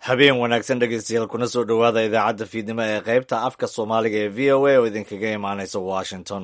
habeen wanaagsan dhegeystayaal kuna soo dhowaada idaacadda fiidnimo ee qaybta afka soomaaliga ee v o a oo idinkaga imaanaysa washington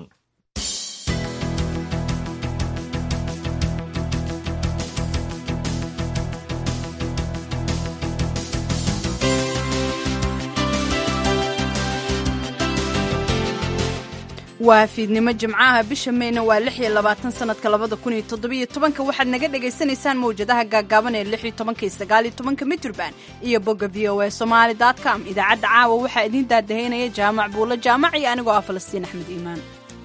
waa fiidnimo jimcaha bisha meyna waa lix iyo labaatan sanadka labada kun iyo toddobiyo tobanka waxaad naga dhagaysanaysaan mawjadaha gaagaaban ee lix iyo tobanka iyo sagaal iyo tobanka mitrban iyo bogga v o a somaali dot com idaacadda caawa waxaa idiin daadahaynaya jaamac buulo jaamac iyo anigoo ah falastiin axmed iimaan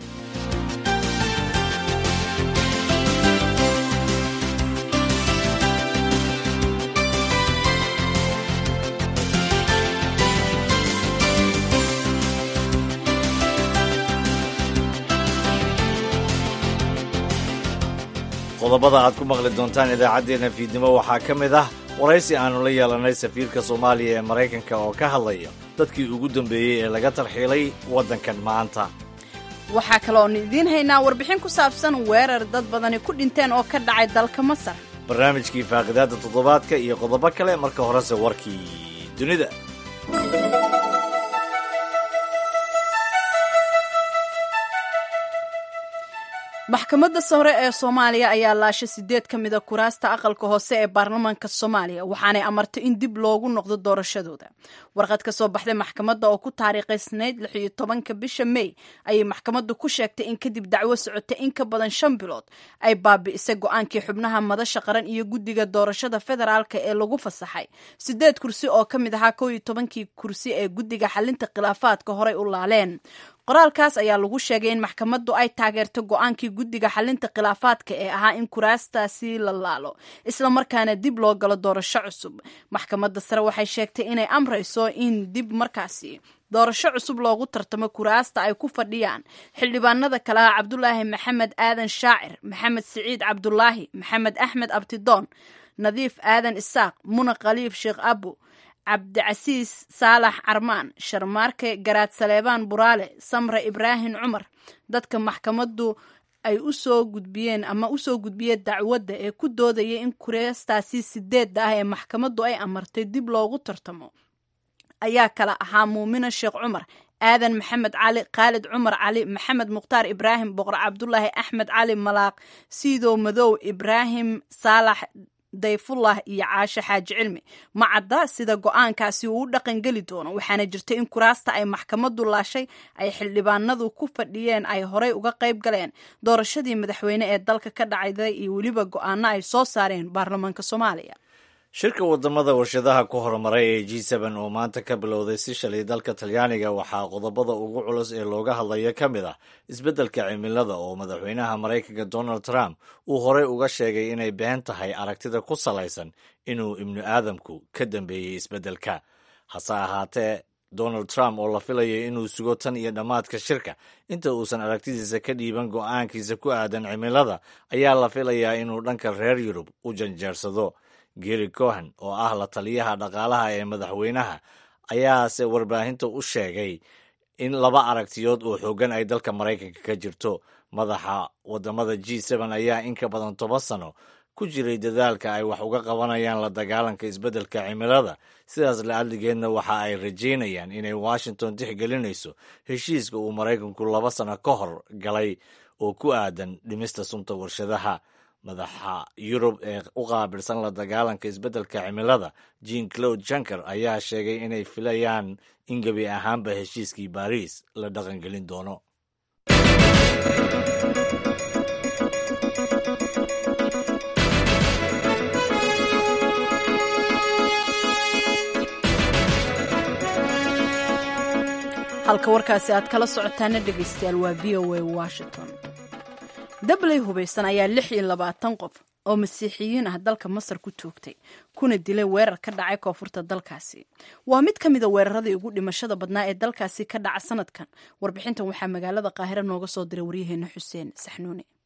qodobada aad ku maqli doontaan idaacaddeenna fiidnimo waxaa ka mid ah waraysi aannu la yeelanay safiirka soomaaliya ee maraykanka oo ka hadlaya dadkii ugu dambeeyey ee laga tarxiilay waddankan maanta waxaa kaloonu idiin haynaa warbixin ku saabsan weerar dad badani ku dhinteen oo ka dhacay dalka masar barnaamijkii faaqidaadda toddobaadka iyo qodobo kale marka horese warkii dunida maxkamadda sare ee soomaaliya ayaa laashay sideed ka mida kuraasta aqalka hoose ee baarlamaanka soomaaliya waxaanay amartay in dib loogu noqdo doorashadooda warqad ka soo baxday maxkamadda oo ku taariikhaysnayd lix iyo tobanka bisha mey ayay maxkamaddu ku sheegtay in kadib dacwo socotay in ka badan shan bilood ay baabi'isay go-aankii xubnaha madasha qaran iyo guddiga doorashada federaalka ee lagu fasaxay sideed kursi oo ka mid ahaa kow iyo tobankii kursi ee guddiga xalinta khilaafaadka horey u laaleen qoraalkaas ayaa lagu sheegay in maxkamaddu ay taageerto go-aankii guddiga xalinta khilaafaadka ee ahaa in kuraastaasi la laalo islamarkaana dib loo galo doorasho cusub maxkamadda sare waxay sheegtay inay amrayso in dib markaasi doorasho cusub loogu tartamo kuraasta ay ku fadhiyaan xildhibaanada kale ah cabdulaahi maxamed aadan shaacir maxamed siciid cabdulaahi maxamed axmed abtidoon nadiif aadan isaaq muna khaliif sheekh abu cabdicasiis saalax carmaan sharmaarke garaad saleebaan buraale samre ibraahim cumar dadka maxkamaddu ay u soo gudbiyeen ama usoo gudbiyeen dacwadda ee ku doodaya in kuraastaasi sideedda ah ee maxkamaddu ay amartay dib loogu tartamo ayaa kala ahaa muumina sheekh cumar aadan maxamed cali khaalid cumar cali maxamed mukhtaar ibraahim boqor cabdulaahi axmed cali malaaq siidow madow ibraahim saalax dayfullah iyo caashe xaaji cilmi ma cadda sida go-aankaasi uu u dhaqangeli doono waxaana jirta in kuraasta ay maxkamaddu laashay ay xildhibaanadu ku fadhiyeen ay horey uga qayb galeen doorashadii madaxweyne ee dalka ka dhacday iyo weliba go-aano ay soo saareen baarlamaanka soomaaliya shirka wadamada warshadaha ku horumaray ee g seben oo maanta ka bilowday si shalay dalka talyaaniga waxaa qodobada ugu culus ee looga hadlaya ka mid ah isbeddelka cimilada oo madaxweynaha maraykanka donald trump uu horey uga sheegay inay been tahay aragtida ku salaysan inuu ibnu aadamku ka dambeeyey isbeddelka hase ahaatee donald trump oo la filayay inuu sugo tan iyo dhammaadka shirka inta uusan aragtidiisa ka dhiiban go'aankiisa ku aadan cimilada ayaa la filayaa inuu dhanka reer yurub u janjeersado geri cohen oo ah la taliyaha dhaqaalaha ee madaxweynaha ayaase warbaahinta u sheegay in laba aragtiyood oo xooggan ay dalka maraykanka ka jirto madaxa wadamada g seben ayaa in ka badan toban sano ku jiray dadaalka ay wax uga qabanayaan la dagaalanka isbeddelka cimilada sidaas la-adligeedna waxa ay rajaynayaan inay washington tixgelinayso heshiiska uu maraykanku laba sano ka hor galay oo ku aadan dhimista sunta warshadaha madaxa yurub ee u qaabilsan la dagaalanka isbeddelka cimilada jean claude junker ayaa sheegay inay filayaan in gebi ahaanba heshiiskii baariis la dhaqangelin doono halka warkaasi aad kala socotaana dhegaystayaal waa v o a washington dabley hubaysan ayaa lix iyo labaatan qof oo masiixiyiin ah dalka masar ku toogtay kuna dilay weerar ka dhacay koonfurta dalkaasi waa mid ka mida weeraradii ugu dhimashada badnaa ee dalkaasi ka dhaca sanadkan warbixintan waxaa magaalada qaahiro nooga soo diray waryaheena xuseen saxnuune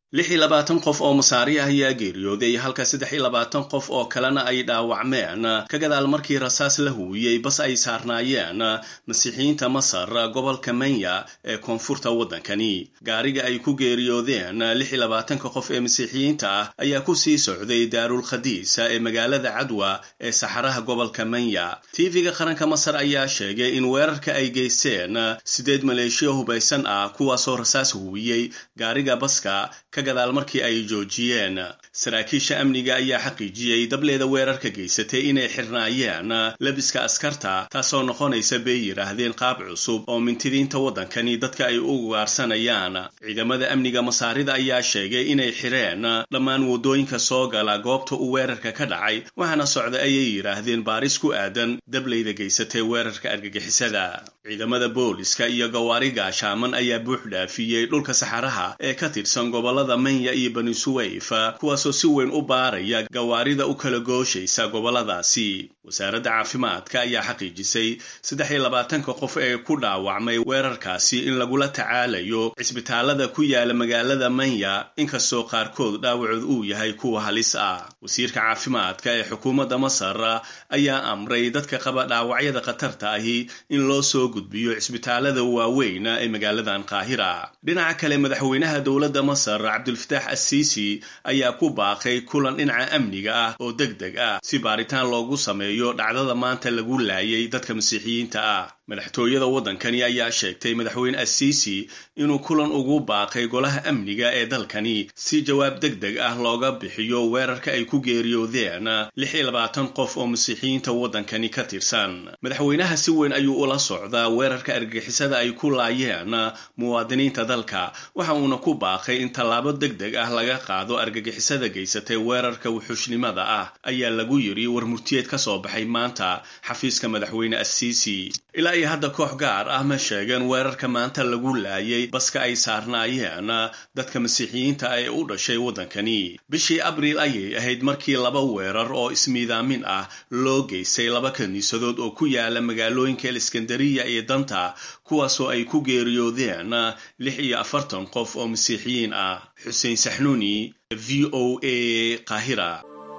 lix iyo labaatan qof oo masaari ah ayaa geeriyooday halka saddex iyo labaatan qof oo kalena ay dhaawacmeen ka gadaal markii rasaas la huwiyey bas ay saarnaayeen masiixiyiinta masar gobolka manya ee koonfurta waddankani gaariga ay ku geeriyoodeen lix iyo labaatanka qof ee masiixiyiinta ah ayaa ku sii socday daarul khadiis ee magaalada cadwa ee saxaraha gobolka manya tv-ga qaranka masar ayaa sheegay in weerarka ay geysteen sideed maleeshiya hubaysan ah kuwaasoo rasaas huwiyey gaariga baska ka gadaal markii ay joojiyeen saraakiisha amniga ayaa xaqiijiyey dableeda weerarka geysatay inay xirnaayeen labiska askarta taasoo noqonaysa bay yidhaahdeen qaab cusub oo mintidiinta waddankani dadka ay u ugaarsanayaan ciidamada amniga masaarida ayaa sheegay inay xireen dhammaan waddooyinka soo gala goobta uu weerarka ka dhacay waxaana socda ayay yidhaahdeen baaris ku aadan dableyda geysatay weerarka argagixisada ciidamada booliska iyo gawaari gaashaaman ayaa buux dhaafiyey dhulka saxaraha ee ka tirsan gobolada manya iyo bani suwayf kuwaasoo si weyn u baaraya gawaarida u kala gooshaysa goboladaasi wasaaradda caafimaadka ayaa xaqiijisay saddex iyo labaatanka qof ee ku dhaawacmay weerarkaasi in lagula tacaalayo cisbitaalada ku yaala magaalada manya inkastoo qaarkood dhaawacood uu yahay kuwa halis ah wasiirka caafimaadka ee xukuumadda masar ayaa amray dadka qaba dhaawacyada khatarta ahi in loo soo gudbiyo cisbitaalada waaweyn ee magaaladan qaahira dhinaca kale madaxweynaha dowladda masar cabdulfataax assiisi ayaa ku baaqay kulan dhinaca amniga ah oo deg deg ah si baaritaan loogu sameeyo dhacdada maanta lagu laayay dadka masiixiyiinta ah madaxtooyada waddankani ayaa sheegtay madaxweyne assiisi inuu kulan ugu baaqay golaha amniga ee dalkani si jawaab deg deg ah looga bixiyo weerarka ay ku geeriyoodeen lix iyo labaatan qof oo masiixiyiinta waddankani ka tirsan madaxweynaha si weyn ayuu ula socdaa weerarka argagixisada ay ku laayeen muwaadiniinta dalka waxa uuna ku baaqay in tallaabo deg deg ah laga qaado argagixisada geysatay weerarka wuxuushnimada ah ayaa lagu yidhi war murtiyeed ka soo baxay maanta xafiiska madaxweyne assiisi ilaa iyo hadda koox gaar ah ma sheegeen weerarka maanta lagu laayay baska ay saarnaayeen dadka masiixiyiinta ee u dhashay waddankani bishii abriil ayay ahayd markii laba weerar oo ismiidaamin ah loo geystay laba kiniisadood oo ku yaala magaalooyinka eliskandariya iyo danta kuwaasoo ay ku geeriyoodeen lix iyo afartan qof oo masiixiyiin ah xuseen saxnuuni v o a qaahira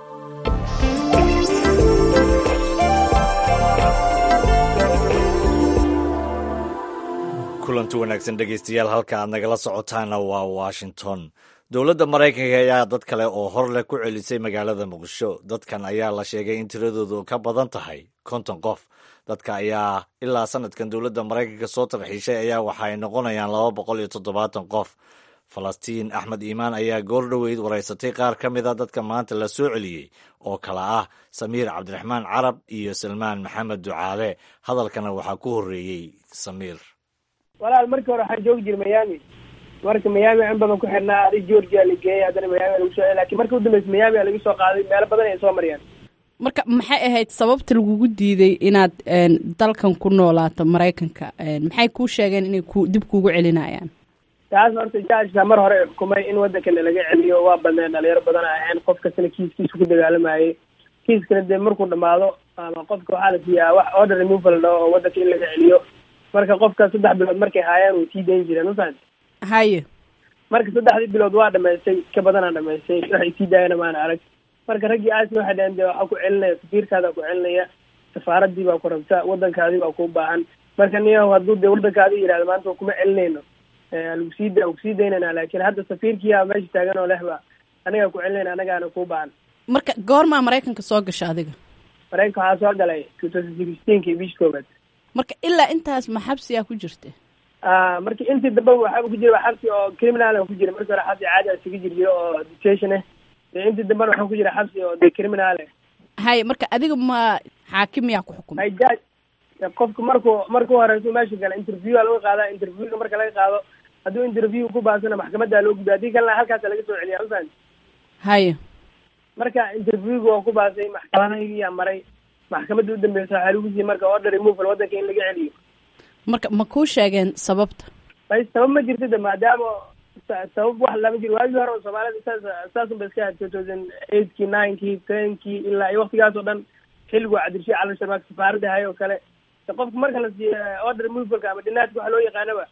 kulanti wanaagsan dhegeystayaal halka aad nagala socotaana waa washington dowladda maraykanka ayaa dad kale oo hor leh ku celisay magaalada muqdisho dadkan ayaa la sheegay in tiradoodu ka badan tahay konton qof dadka ayaa ilaa sanadkan dowladda maraykanka soo tarxiishay ayaa waxa ay noqonayaan laba boqol iyo toddobaatan qof falastiin axmed iimaan ayaa goor dhoweyd waraysatay qaar ka mid a dadka maanta la soo celiyey oo kale ah samiir cabdiraxmaan carab iyo salmaan maxamed ducaale hadalkana waxaa ku horreeyey samiir walaal markii hore waxaan joogi jiray miami marka miami in badan ku xirnaa adi georgia la geeyay haddana miami lagu soo lakin markii udambeysa miami laga soo qaaday meelo badan ay soo mariyaan marka maxay ahayd sababta lagugu diiday inaad dalkan ku noolaato maraykanka maxay kuu sheegeen inay ku dib kuugu celinayaan taas horta jajka mar hore xukumay in waddankana laga celiyo waa badneen dhalinyaro badan ahayn qof kastana kiiskiisa ku dagaalamayay kiiskana dee markuu dhamaado ama qofka waxaa la siiyaa wax order removal dhaho oo waddanka in laga celiyo marka qofka saddex bilood markay haayaan way sii dayn jireen mafahant haye marka saddexdii bilood waa dhamaystay ka badanaa dhamaystay waxay sii daayana maana arag marka raggii aasna waxay dhaheen dee waxaa ku celinaya safiirkaadaa ku celinaya safaaradii baa ku rabta waddankaadii baa ku baahan marka niyahu hadduu dee waddankaadii yidhahda maanta kuma celinayno lagu sii da ku sii daynayna laakiin hadda safiirkiyaa meesha taagan oo lehba anigaa ku celinayna anagaana kuu baahan marka goormaa maraykanka soo gasha adiga maraykanka waxaa soo galay two thousand sixteenki bishii koobaad marka ilaa intaas ma xabsiyaa ku jirta marki intii dambe waxaaba ku jira xabsi oo criminal ku jira markii hore xabsi caadi a isaga jir jiro oo detention ah dee intii dambena waxaa ku jira xabsi oo de criminal ah haye marka adiga ma xaakim yaa ku xukumay hay jaj qofka markuu markuu horeysu meesha gala interview a laga qaadaa interviewga marka laga qaado hadduu interview ku baasana maxkamadda loo gudbiya haddii kalena halkaasa laga soo celiya mafahant haye marka interviewga waa ku baasay maxkamadayaa maray maxkamadda u dambeysa waxaa lagu siiyey marka order removal waddanka in laga celiyo marka ma kuu sheegeen sababta bay sabab ma jirto de maadaama sabab wax lama jiro waagii hore oo soomaalida saas saasun ba iska ahayd two thousand eightki ninekii tenkii ilaa iyo waktigaas oo dhan xilligu cabdirashii calasharmaak safaaradda hay oo kale qofka marka la siiyo order removalka ama dhinaadka waxa loo yaqaanaba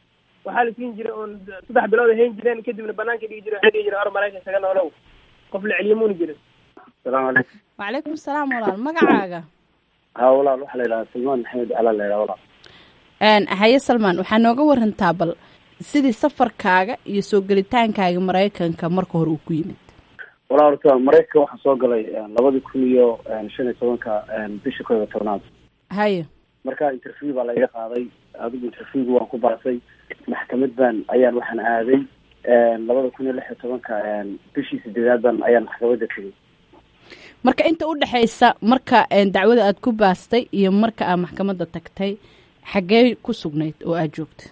waxaa la siin jiray oon saddex bilood ay hayn jireen kadibna banaanka dhigi jiray waxay dhigi jiray or maraykan isaga noolow qof la celiyo muuna jirin asalaamu calaykum wacalaykum salaam walaal magacaaga ha walaal waxaa la yidhahaa salmaan maxamed calaa la yidhaha walaal haye salmaan waxaa nooga warantaa bal sidii safarkaaga iyo soo gelitaankaaga maraykanka marka hore uu ku yimid walaal horta maraykanka waxaan soo galay labadii kun iyo shan iyo tobanka bisha koob iyo tobnaad haye marka interview baa laiga qaaday adigu interviewga waan ku baasay maxkamad baan ayaan waxaan aaday labada kun iyo lix iyo tobanka bishii sideedaad baan ayaan maxkamadda tegay marka inta u dhexaysa marka dacwada aad ku baastay iyo marka aad maxkamadda tagtay xaggee ku sugnayd oo aada joogta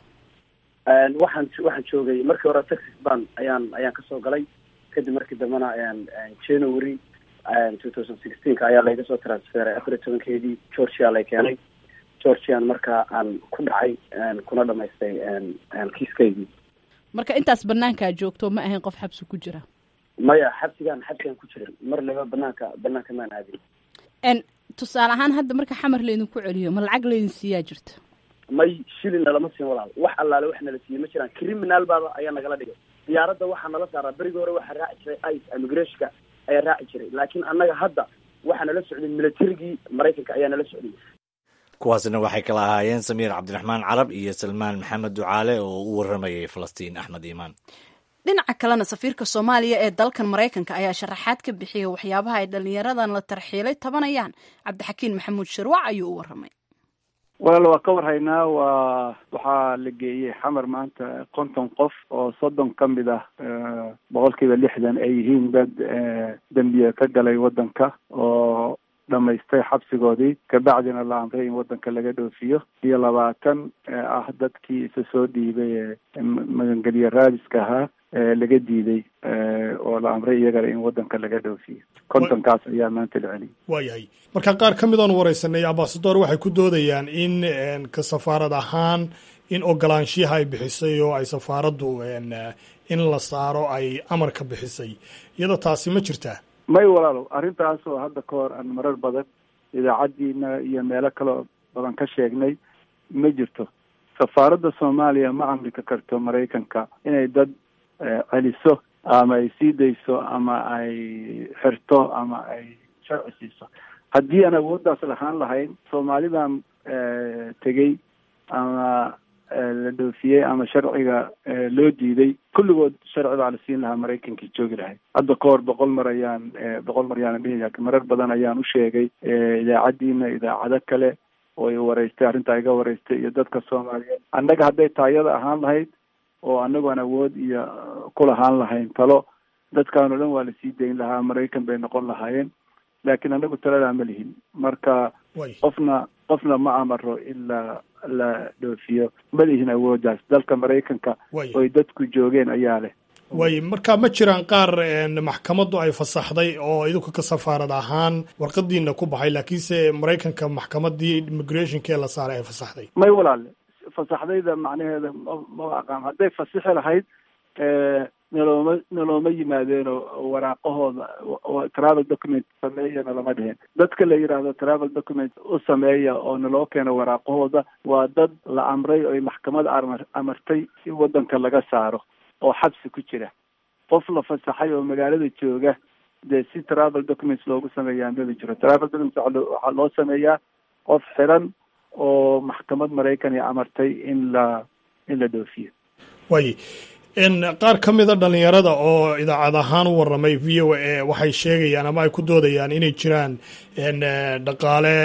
waxaan waxaan joogay markii hore texas ban ayaan ayaan kasoo galay kadib markii dambena january two thousand sixteenka ayaa layga soo transferay afar iyo tobankeedii georgia lay keenay georgian markaa aan ku dhacay kuna dhamaystay kiiskaygii marka intaas banaankaa joogto ma ahayn qof xabsi ku jira maya xabsigaan xabsigaan ku jirin mar laba banaanka banaanka maan aadin tusaale ahaan hadda marka xamar laydinku celiyo ma lacag laydin siiyaa jirta may shilina lama siin walaal wax allaale wax nala siiyey ma jiraan criminal baaba ayaa nagala dhigay diyaaradda waxaa nala saaraa berigii hore waxaa raaci jiray ice immigrationka ayaa raaci jiray laakiin annaga hadda waxaa nala socday militarigii maraykanka ayaa nala socday kuwaasina waxay kala ahaayeen samiir cabdiraxmaan carab iyo salmaan maxamed ducaale oo u waramayay falastiin axmed iimaan dhinaca kalena safiirka soomaaliya ee dalkan maraykanka ayaa sharaxaad ka bixiyay waxyaabaha ay dhallinyaradan la tarxiilay tabanayaan cabdixakiin maxamuud shirwac ayuu u waramay walaal waa ka warhaynaa waa waxaa la geeyey xamar maanta konton qof oo soddon ka mid ah boqol kiiba lixdan ay yihiin dad dembiya ka galay waddanka oo dhamaystay xabsigoodii kabacdina la amray in waddanka laga dhoofiyo iyo labaatan ah dadkii isa soo dhiibay ee magangelye raadiska ahaa laga diiday oo la amray iyagana in waddanka laga dhoofiyo kontonkaas ayaa maanta la celiyay waayahay marka qaar ka mid oon wareysanay ambasador waxay ku doodayaan in ka safaarad ahaan in ogolaanshiyaha ay bixisay oo ay safaaraddu in la saaro ay amar ka bixisay iyadoo taasi ma jirtaa may walaalow arrintaas oo hadda ka hor aan marar badan idaacaddiina iyo meelo kaleo badan ka sheegnay ma jirto safaaradda soomaaliya ma amrika karto maraykanka inay dad celiso ama ay sii dayso ama ay xirto ama ay sharci siiso haddii aan awooddaas lahaan lahayn soomaalidan tegey ama la dhoofiyey ama sharciga loo diiday kulligood sharci baa la siin lahaa maraykankii joogi lahay hadda ka hor boqol mar ayaan boqol mar yaanan dhihi marar badan ayaan u sheegay idaacaddiina idaacado kale oo i wareystay arrintaa iga wareystay iyo dadka soomaaliyeed annaga hadday taayada ahaan lahayd oo anagu aan awood iyo ku lahaan lahayn talo dadkaan o dhan waa lasii dayn lahaa maraykan bay noqon lahaayeen laakiin anagu taladaa ma lihin marka qofna qofna ma amaro in la la dhoofiyo ma lihin awooddaas dalka maraykanka oy dadku joogeen ayaa leh way marka ma jiraan qaar maxkamaddu ay fasaxday oo idinku ka safaarad ahaan warqadiina ku baxay laakiinse maraykanka maxkamadii immigrationkee la saaray ay fasaxday may walaale fasaxdayda macnaheeda mama aqaan hadday fasixi lahayd nalooma nalooma yimaadeenoo waraaqahooda travel document sameeya nalama dheheen dadka la yidhaahdo travel document u sameeya oo naloo keeno waraaqahooda waa dad la amray oy maxkamad amar amartay in waddanka laga saaro oo xabsi ku jira qof la fasaxay oo magaalada jooga dee si travel documents loogu sameeyaa maba jiro travel documents waxaa loo sameeyaa qof xiran oo maxkamad maraykan ay amartay in la in la dhoofiyo way qaar ka mida dhalinyarada oo idaacad ahaan u waramay v o a waxay sheegayaan ama ay ku doodayaan inay jiraan dhaqaale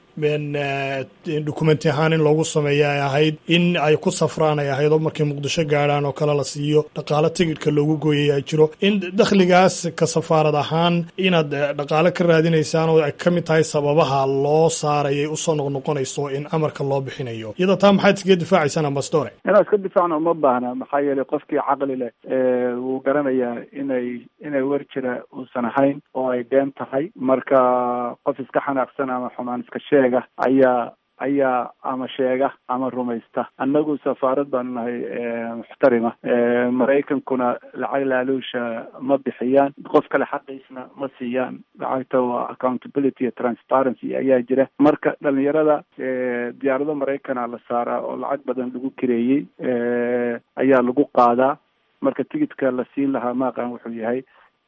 dokumenti ahaan in loogu sameeya ay ahayd in ay ku safraan ay ahayd oo markay muqdisho gaadhaan oo kale la siiyo dhaqaale tigidhka loogu gooyay ay jiro in dakhligaas ka safaarad ahaan inaad dhaqaale ka raadinaysaan oo ay ka mid tahay sababaha loo saarayay usoo noqnoqonayso in amarka loo bixinayo iyada taa maxaad iskaga difaacaysaan ambasdore inaan iska difaacno uma baahna maxaa yeelay qofkii caqli leh wuu garanayaa inay inay wer jira uusan ahayn oo ay been tahay marka qof iska xanaaqsan ama xumaan iska sheega ayaa ayaa ama sheega ama rumaysta annagu safaarad baanu nahay muxtarima maraykankuna lacag laaluusha ma bixiyaan qof kale xaqiisna ma siiyaan lacagta waa accountability iyo transparency ayaa jira marka dhalinyarada diyaarado maraykana la saaraa oo lacag badan lagu kireeyey ayaa lagu qaadaa marka tigidka la siin lahaa maaqan wuxuu yahay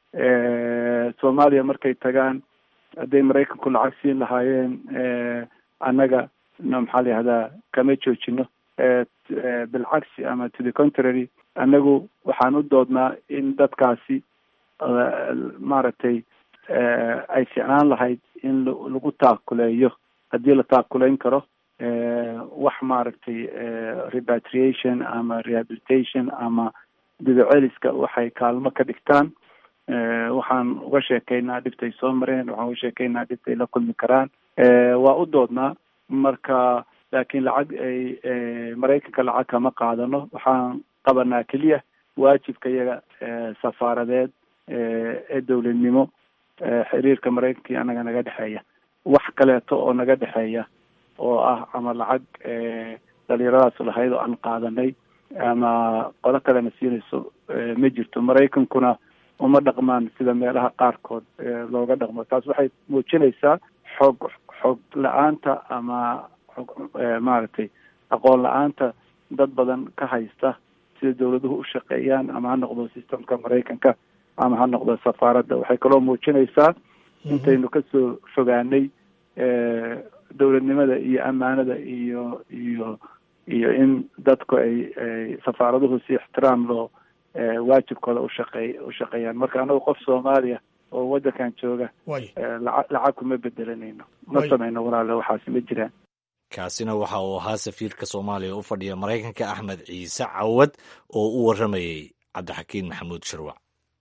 soomaaliya markay tagaan hadday maraykanku lacag siin lahaayeen annaga maxaa la yihahdaa kama joojino bilcagsi ama to the contrary annagu waxaan u doodnaa in dadkaasi maaragtay ay ficnaan lahayd in lagu taakuleeyo haddii la taakuleyn karo wax maaragtay repatriation ama rehabilitation ama dibaceliska waxay kaalmo ka dhigtaan waxaan uga sheekaynaa dhibtay soo mareen waxaan uga sheekaynaa dhibtay la kulmi karaan waa u doodnaa marka laakiin lacag ay maraykanka lacag kama qaadano waxaan qabanaa keliya waajibka iyaga safaaradeed ee dowladnimo xiriirka maraykanka iyo annaga naga dhexeeya wax kaleeto oo naga dhexeeya oo ah ama lacag dhalinyaradaas lahayd oo aan qaadanay ama qolo kalena siinayso ma jirto maraykankuna uma dhaqmaan sida meelaha qaarkood looga dhaqmo taas waxay muujinaysaa xoog xoog la-aanta ama xog maaragtay aqoon la-aanta dad badan ka haysta sida dawladuhu u shaqeeyaan ama ha noqdo systemka maraykanka ama ha noqdo safaaradda waxay kaloo muujinaysaa intaynu kasoo fogaanay dowladnimada iyo ammaanada iyo iyo iyo in dadku ay ay safaaraduhu si ixtiraam loo waajibkooda ushaqeey ushaqeeyaan marka anagu qof soomaaliya oo waddankan jooga laca lacag kuma bedelanayno ma samayno walaale waxaasi ma jiraan kaasina waxa uu ahaa safiirka soomaaliya u fadhiya maraykanka axmed ciise cawad oo u warramayey cabdixakiin maxamuud shirwac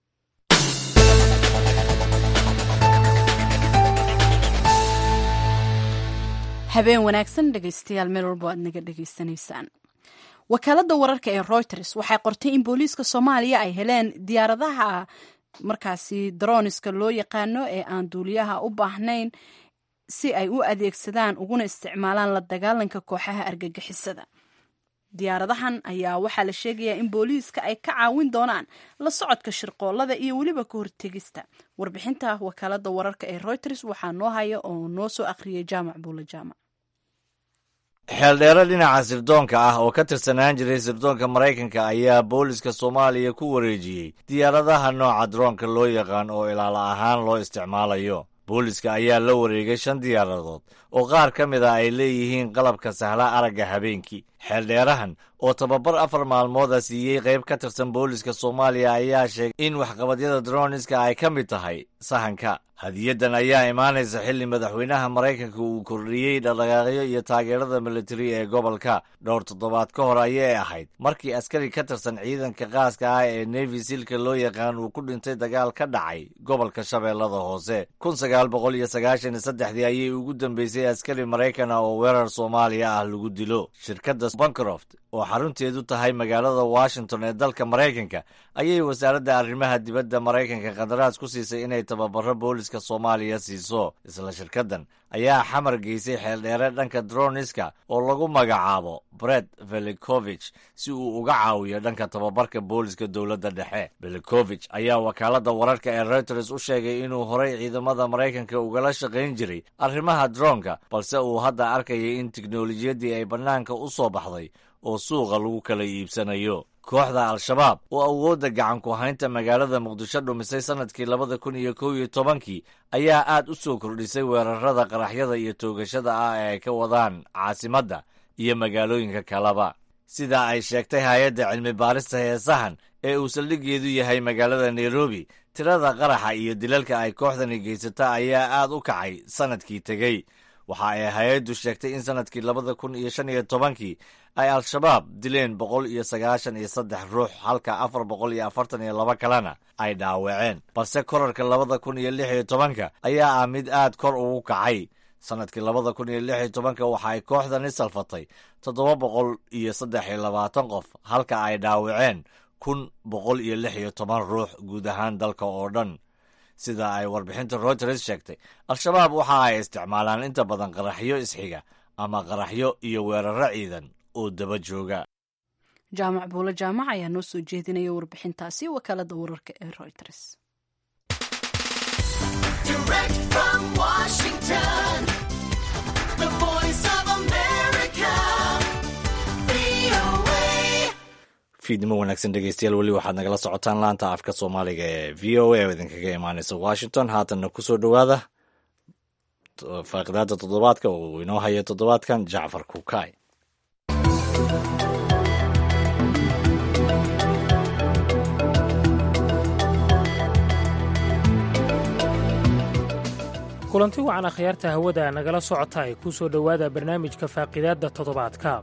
habeen wanaagsan dhegaystayaal meel walbo aad naga dhegaysanaysaan wakaaladda wararka ee reuters waxay qortay in booliiska soomaaliya ay heleen diyaaradaha markaasi daroniska loo yaqaano ee aan duuliyaha u baahnayn si ay u adeegsadaan uguna isticmaalaan la dagaalanka kooxaha argagixisada diyaaradahan ayaa waxaa la sheegayaa in booliiska ay ka caawin doonaan la socodka shirqoolada iyo weliba ka hortegista warbixinta wakaaladda wararka ee reuters waxaa noo haya oo noo soo akhriyay jaamac buula jaamac xeeldheero dhinaca sirdoonka ah oo ka tirsanaan jiray sirdoonka maraykanka ayaa booliska soomaaliya ku wareejiyey diyaaradaha nooca droonka loo yaqaan oo ilaala ahaan loo isticmaalayo booliska ayaa la wareegay shan diyaaradood oo qaar ka mid a ay leeyihiin qalabka sahla aragga habeenkii xeeldheerahan oo tababar afar maalmooda siiyey qayb ka tirsan booliska soomaaliya ayaa sheegay in waxqabadyada droniska ay ka mid tahay sahanka hadiyadan ayaa imaanaysa xilli madaxweynaha maraykanka uu kordhiyey dhaqdhaqaaqyo iyo taageerada militari ee gobolka dhowr toddobaad ka hor ayay ahayd markii askari ka tirsan ciidanka qaaska ah ee nevi silka loo yaqaan uu ku dhintay dagaal ka dhacay gobolka shabeellada hoose kun sagaal boqol iyo sagaashan iyo saddexdii ayay ugu dambeysay askari maraykana oo weerar soomaaliya ah lagu dilo shirkadda bancroft oo xarunteedu tahay magaalada washington ee dalka maraykanka ayay wasaaradda arrimaha dibadda maraykanka qandaraas ku siisay inay tababaro booliska soomaaliya siiso isla shirkaddan ayaa xamar geysay xeeldheere dhanka droniska oo lagu magacaabo bret velicovich si uu uga caawiyo dhanka tababarka booliska dowladda dhexe velicovich ayaa wakaaladda wararka ee reuters u sheegay inuu horay ciidamada maraykanka ugala shaqayn jiray arrimaha droonka balse uu hadda arkayay in tiknolojiyaddii ay bannaanka u soo baxday oo suuqa lagu kala iibsanayo kooxda al-shabaab oo awoodda gacan ku haynta magaalada muqdisho dhumisay sannadkii labada kun iyo kow iyo tobankii ayaa aad u soo kordhisay weerarada qaraxyada iyo toogashada ah ee ay ka wadaan caasimadda iyo magaalooyinka kaleba sida ay sheegtay hay-adda cilmi baarista heesahan ee uu saldhiggeedu yahay magaalada nairobi tirada qaraxa iyo dilalka ay kooxdani geysata ayaa aad u kacay sannadkii tegey waxa ay hay-addu sheegtay in sannadkii labada kun iyo shan iyo tobankii ay al-shabaab dileen boqol iyo sagaashan iyo saddex ruux halka afar boqol iyo afartan iyo laba kalena ay dhaawaceen balse korarka labada kun iyo lix iyo tobanka ayaa ah mid aad kor ugu kacay sannadkii labada kun iyo lix iyo tobanka waxa ay kooxdani salfatay toddoba boqol iyo saddex iyo labaatan qof halka ay dhaawaceen kun boqol iyo lix iyo toban ruux guud ahaan dalka oo dhan sida ay warbixinta reuters sheegtay al-shabaab waxa ay isticmaalaan inta badan qaraxyo isxiga ama qaraxyo iyo weeraro ciidan oo daba jooga jaamac buulo jaamac ayaa noo soo jeedinaya warbixintaasi wakaalada wararka ee reuters fiidnimo wanaagsan dhegeystayaal weli waxaad nagala socotaan laanta afka soomaaliga ee v o a oo idinkaga imaaneysa washington haatanna kusoo dhowaada faaqidaada toddobaadka oo uu inoo haya toddobaadkan jacfar kukaay kulanti wacan akhyaarta hawada nagala socota ay ku soo dhowaada barnaamijka faaqidaadda toddobaadka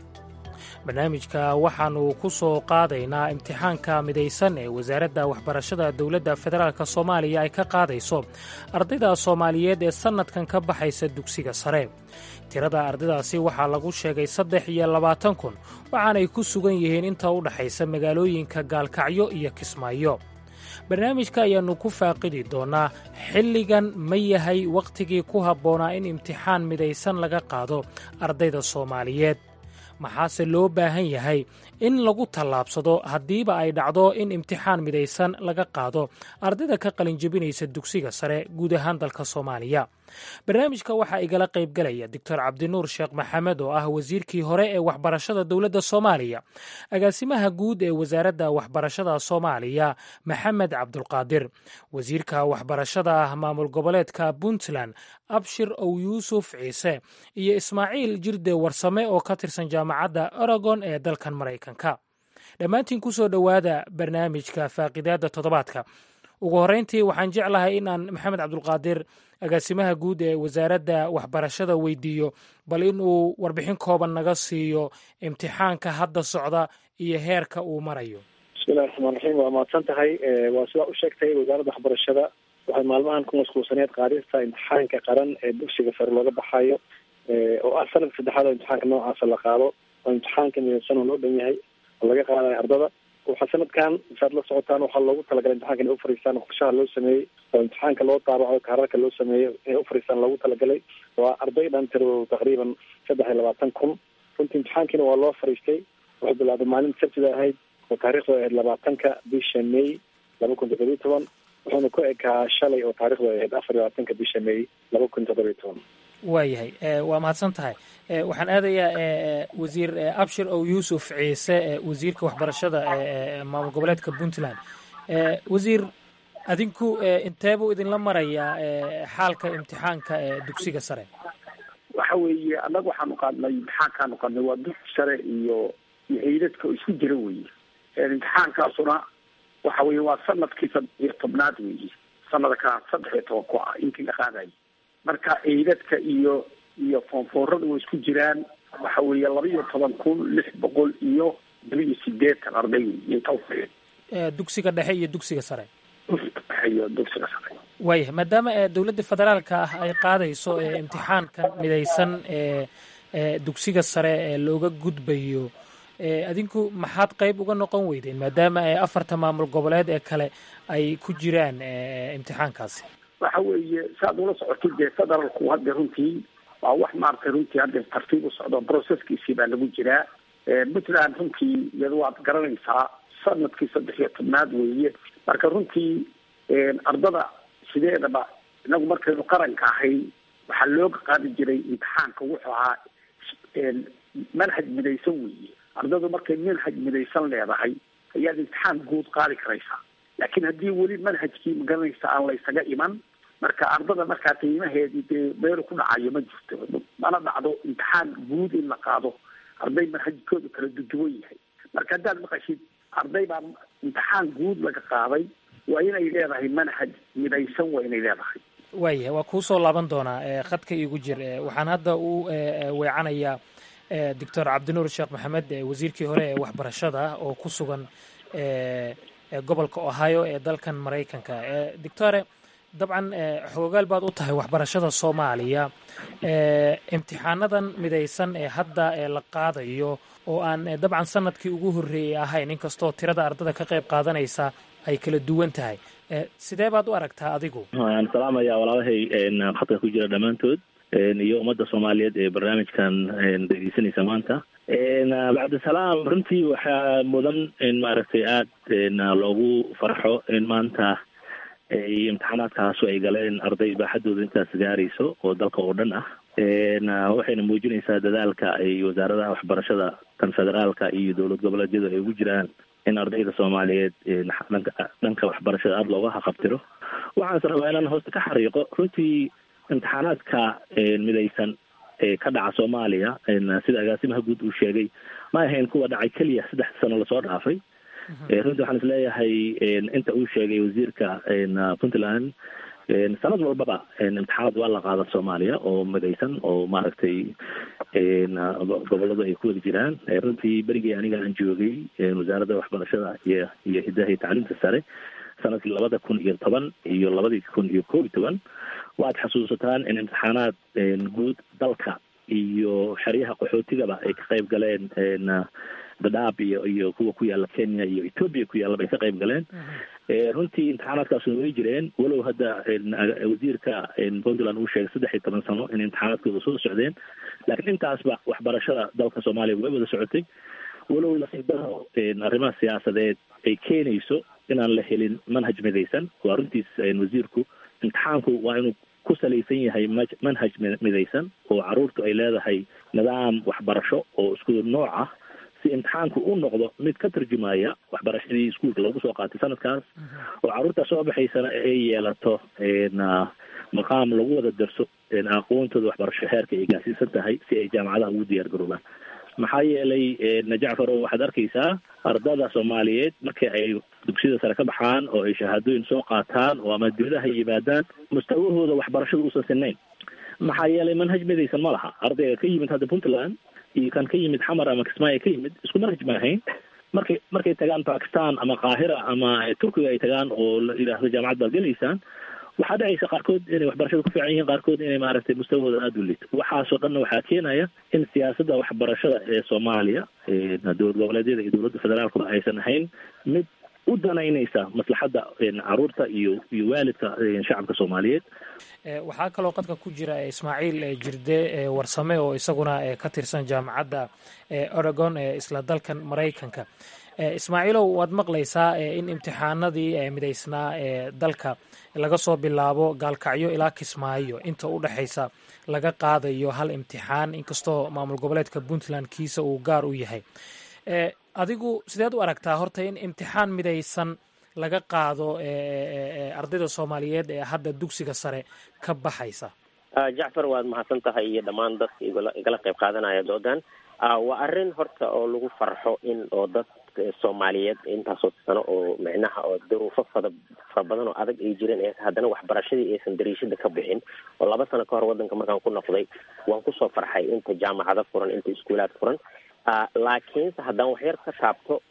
barnaamijka waxaannu ku soo qaadaynaa imtixaanka midaysan ee wasaaradda waxbarashada dowladda federaalk soomaaliya ay ka qaadayso ardayda soomaaliyeed ee sannadkan ka baxaysa dugsiga sare tirada ardaydaasi waxaa lagu sheegay saddex iyo labaatan kun waxaanay ku sugan yihiin inta u dhaxaysa magaalooyinka gaalkacyo iyo kismaayo barnaamijka ayaannu ku faaqidi doonnaa xilligan ma yahay wakhtigii ku habboonaa in imtixaan midaysan laga qaado ardayda soomaaliyeed maxaase loo baahan yahay in lagu tallaabsado haddiiba ay dhacdo in imtixaan midaysan laga qaado ardayda ka qalinjebinaysa dugsiga sare guud ahaan dalka soomaaliya barnaamijka waxaa igala qaybgalaya doctor cabdinuur sheekh maxamed oo ah wasiirkii hore ee waxbarashada dowladda soomaaliya agaasimaha guud ee wasaaradda waxbarashada soomaaliya maxamed cabdulqaadir wasiirka waxbarashada maamul goboleedka puntland abshir ow yuusuf ciise iyo ismaaciil jirde warsame oo ka tirsan jaamacadda oregon ee dalkan maraykanka dhammaantiin ku soo dhowaada barnaamijka faaqidaadda toddobaadka ugu horreyntii waxaan jeclahay in aan maxamed cabdulqaadir agaasimaha guud ee wasaaradda waxbarashada weydiiyo bal in uu warbixin kooban naga siiyo imtixaanka hadda socda iyo heerka uu marayo bismillahi raxmaan raxiim waa mahadsan tahay waa sidaa u sheegtay wasaaradda waxbarashada waxay maalmahan ku mashquulsaneed qaadista imtixaanka qaran ee dugsiga sare looga baxayo oo ah sanadka saddexaad oo imtixaanka noocaasa la qaado oo imtixaanka midaysan oo loo dhan yahay oo laga qaadayo ardada waxaa sanadkan saad la socotaan waxaa loogu talagalay imtixanka inay ufariistaan qorshaha loo sameeyey oo imtixaanka loo daabaco kaararka loo sameeyey inay ufariistaan loogu talagalay waa arday dhan tiradoodu taqriiban saddex iyo labaatan kun runtii imtixaankiina waa loo fariistay wuxuu bilaabay maalin sabtida ahayd oo taarikhdu ahayd labaatanka bisha may laba kun toddobiyo toban wuxuuna ku ekaa shalay oo taarikhdu ahayd afar iyo labaatanka bisha may laba kun toddobiyo toban waayahay waa mahadsan tahay waxaan aadayaa wasiir abshir ow yuusuf ciise wasiirka waxbarashada maamul goboleedka puntland wasiir adinku inteebuu idinla marayaa xaalka imtixaanka dugsiga sare waxa weeye annaga waxaanu qaadnay imtixaankaanu qaadnay waa dugsi sare iyo iyo ciidadka oo isku jira weye imtixaankaasuna waxa weye waa sanadkii saddex iyo tobnaad weeye sanadka saddex iyo toban ku ah intii la qaadayo marka ciidadka iyo iyo foonfoorada way isku jiraan waxa weeye laba iyo toban kun lix boqol iyo laba iyo sideetan arday wey inta ufariya dugsiga dhexe iyo dugsiga sare iyo dugsiga sare waayahay maadaama dowladda federaalka ah ay qaadayso imtixaankan midaysan ee dugsiga sare ee looga gudbayo adinku maxaad qayb uga noqon weydeen maadaama afarta maamul goboleed ee kale ay ku jiraan imtixaankaasi waxa weeye saad ula socotid dee federaalku hadda runtii waa wax maaragtay runtii hadda tartiib u socdo processkiisii baa lagu jiraa puntland runtii iyada waad garanaysaa sanadkii saddex iyo tobnaad weeye marka runtii ardada sideedaba inagu markaynu qaranka ahay waxaa looga qaadi jiray imtixaanka wuxuu ahaa manhaj midaysan weeye ardadu markay manhaj midaysan leedahay ayaad imtixaan guud qaadi karaysaa laakiin haddii weli manhajkii magaranaysa aan la ysaga iman marka ardada markaa qiimaheedii dee meelu ku dhacayo ma jirto mana dhacdo imtixaan guud in la qaado arday manhajkoodu kala duduwan yahay marka haddaad maqashid arday baa imtixaan guud laga qaaday waa inay leedahay manhaj midaysan waa inay leedahay waayahay waa kuu soo laaban doonaa khadka iigu jir waxaan hadda u weecanayaa doctor cabdinuur sheekh maxamed wasiirkii hore ee waxbarashada oo ku sugan gobolka ohio ee dalkan maraykanka doctore dabcan xoogaal baad u tahay waxbarashada soomaaliya imtixaanadan midaysan ee hadda la qaadayo oo aan dabcan sanadkii ugu horreeyey ahayn inkastoo tirada ardada ka qayb qaadanaysa ay kala duwan tahay sidee baad u aragtaa adigu waan salaamaya walaalahay khadka ku jira dhammaantood iyo ummadda soomaaliyeed ee barnaamijkan dhegeysanaysa maanta bacdisalaam runtii waxaa mudan in maaragtay aada loogu farxo in maanta imtixaanaadkaasu ay galeen arday baaxadooda intaas gaarayso oo dalka oo dhan ah waxayna muujinaysaa dadaalka ay wasaaradaha waxbarashada kan federaalka iyo dowlad goboleedyadu ay ugu jiraan in ardayda soomaaliyeed dhanka dhanka waxbarashada aada looga haqabtiro waxaanse rabaa inaan hoosta ka xariiqo runtii imtixaanaadka midaysan ee ka dhaca soomaaliya sida agaasimaha guud uu sheegay ma ahayn kuwa dhacay keliya saddex sano lasoo dhaafay runtii waxaan isleeyahay inta uu sheegay wasiirka puntland sanad walbaba imtixaanaad waa la qaada soomaaliya oo midaysan oo maaragtay goboladu ay ku wada jiraan runtii berigii aniga aan joogay wasaaradda waxbarashada iyo iyo hidaha iyo tacliimta sare sanadkii labada kun iyo toban iyo labadii kun iyo koob iyo toban waad xasuusataan in imtixaanaad guud dalka iyo xeryaha qaxootigaba ay ka qayb galeen dadaab iyo iyo kuwa ku yaala kenya iyo ethoopia ku yaallaba ay ka qayb galeen runtii imtixaanaadkaasuna way jireen walow hadda wasiirka puntland uu sheegay saddex iyo toban sano in imtixaanaadkooda soo socdeen laakiin intaasba waxbarashada dalka soomaaliya way wada socotay walow lasiibaro arrimaha siyaasadeed ay keenayso inaan la helin manhaj midaysan waa runtiis wasiirku imtixaanku waa inuu ku salaysan yahay manhaj midaysan oo caruurtu ay leedahay nidaam waxbarasho oo isku nooc ah si imtixaanku u noqdo mid ka tarjumaya waxbarashadii iskuolka lagu soo qaatay sanadkaas oo carruurta soo baxaysana ay yeelato maqaam lagu wada darso aqoontooda waxbarasho heerka ay gaarsiisan tahay si ay jaamacadaha ugu diyaar garoobaan maxaa yeelay jacfaro waxaad arkaysaa ardada soomaaliyeed markii ay dugsiyada sare ka baxaan oo ay shahaadooyin soo qaataan oo ama dibadaha yimaadaan mustawahooda waxbarashada uusan sinayn maxaa yeelay manhaj midaysan ma laha ardayga ka yimid hadda puntland iyo kan ka yimid xamar ama kismaayo ka yimid isku manhaj ma ahayn markay markay tagaan bakistan ama qaahira ama turkiga ay tagaan oo la yidhaahdo jaamacad baad gelaysaan waxaa dhacaysa qaarkood inay waxbarashada ku fiican yihiin qaarkood inay maaragtay mustawahooda aada u liito waxaasoo dhanna waxaa keenaya in siyaasadda waxbarashada ee soomaaliya dowlad goboleedyada iyo dowladda federaalkuba aysan ahayn mid u danaynaysa maslaxadda caruurta iyo iyo waalidka shacabka soomaaliyeed waxaa kaloo qadka ku jira ismaaciil jirde warsame oo isaguna ka tirsan jaamacadda oregon ee isla dalkan maraykanka ismaaciilow waad maqlaysaa in imtixaanadii midaysnaa ee dalka laga soo bilaabo gaalkacyo ilaa kismaayo inta u dhexaysa laga qaadayo hal imtixaan inkastoo maamul goboleedka puntland kiisa uu gaar u yahay adigu sideed u aragtaa horta in imtixaan midaysan laga qaado ardayda soomaaliyeed ee hadda dugsiga sare ka baxaysa jacfar waad mahadsan tahay iyo dhammaan dadka igala qayb qaadanaya doodan waa arrin horta oo lagu farxo in oo dad soomaaliyeed intaasoo sano oo micnaha oo duruufo fada fara badan oo adag ay jireen ee haddana waxbarashadii aysan dariishada ka bixin oo laba sano ka hor waddanka markaan ku noqday waan kusoo farxay inta jaamacado furan inta iskuulaad furan laakiinse haddaan waxyar ka taabto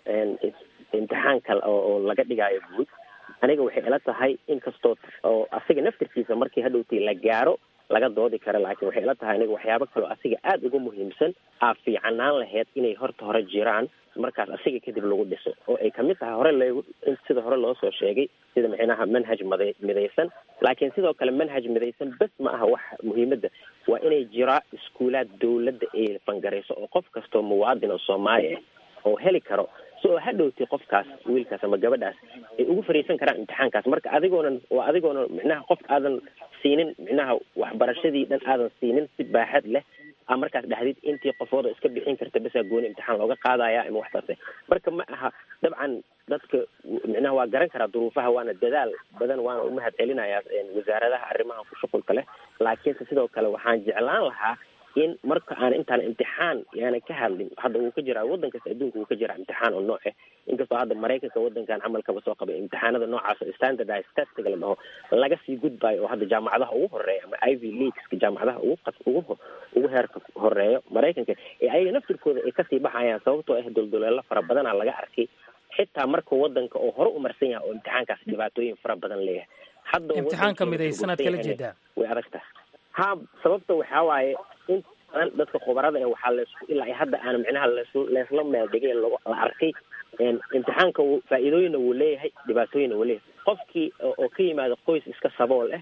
imtixaanka oo laga dhigaayo guud aniga waxay ila tahay inkastoo oo asiga naftirkiisa markii hadhowtii la gaaro laga doodi kara laakiin waxay ila tahay aniga waxyaabo kaleo asiga aada uga muhiimsan aa fiicanaan lahayd inay horta hore jiraan markaas asiga kadib lagu dhiso oo ay kamid tahay hore lag sida hore loo soo sheegay sida micnaha manhaj mada midaysan laakiin sidoo kale manhaj midaysan bes ma aha wax muhiimadda waa inay jiraa iskuulaad dawladda ay fangarayso oo qof kastoo muwaadin oo soomaali ah oo heli karo si oo hadhowti qofkaas wiilkaas ama gabadhaas ay ugu fariisan karaan imtixaankaas marka adigoonan waa adigoonan micnaha qof aadan siinin micnaha waxbarashadii dhan aadan siinin si baaxad leh a markaas dhexdid intii qofooda iska bixin karta besaa gooni imtixaan looga qaadaya ama waxtaase marka ma aha dabcan dadka micnaha waa garan karaa duruufaha waana dadaal badan waana umahad celinayaa wasaaradaha arrimaha ku shuqulka leh laakiinse sidoo kale waxaan jeclaan lahaa in marka aan intaan imtixaan yaana ka hadlin hadda wuu ka jiraa waddan kasta adduunka wuu ka jiraa imtixaan oo nooc ah inkastoo hadda maraykanka waddankan camalkaba soo qabay imtixaanada noocaas oo standardized testiga la dhaho laga sii gudbayo oo hadda jaamacadaha ugu horeeya ama ivy leagueska jaamacadaha ugu qas ugu ugu heerka horeeyo maraykanka ee ayaga naftirkooda ay kasii baxayaan sababtoo ah doldoleelo fara badana laga arkay xitaa marka waddanka oo hore u marsan yahay oo imtixaankaas dhibaatooyin fara badan leeyahay hadda imtixaanka midaysanaad kala jeedaa way adag tahay ha sababta waxaa waaye in badan dadka khubarada ee waxaa laisku ilaa ay hadda aan micnaha lasu leesla meeldhigay la arkay imtixaanka faa-iidooyinna wuu leeyahay dhibaatooyinna wuu leeyahay qofkii oo ka yimaado qoys iska sabool ah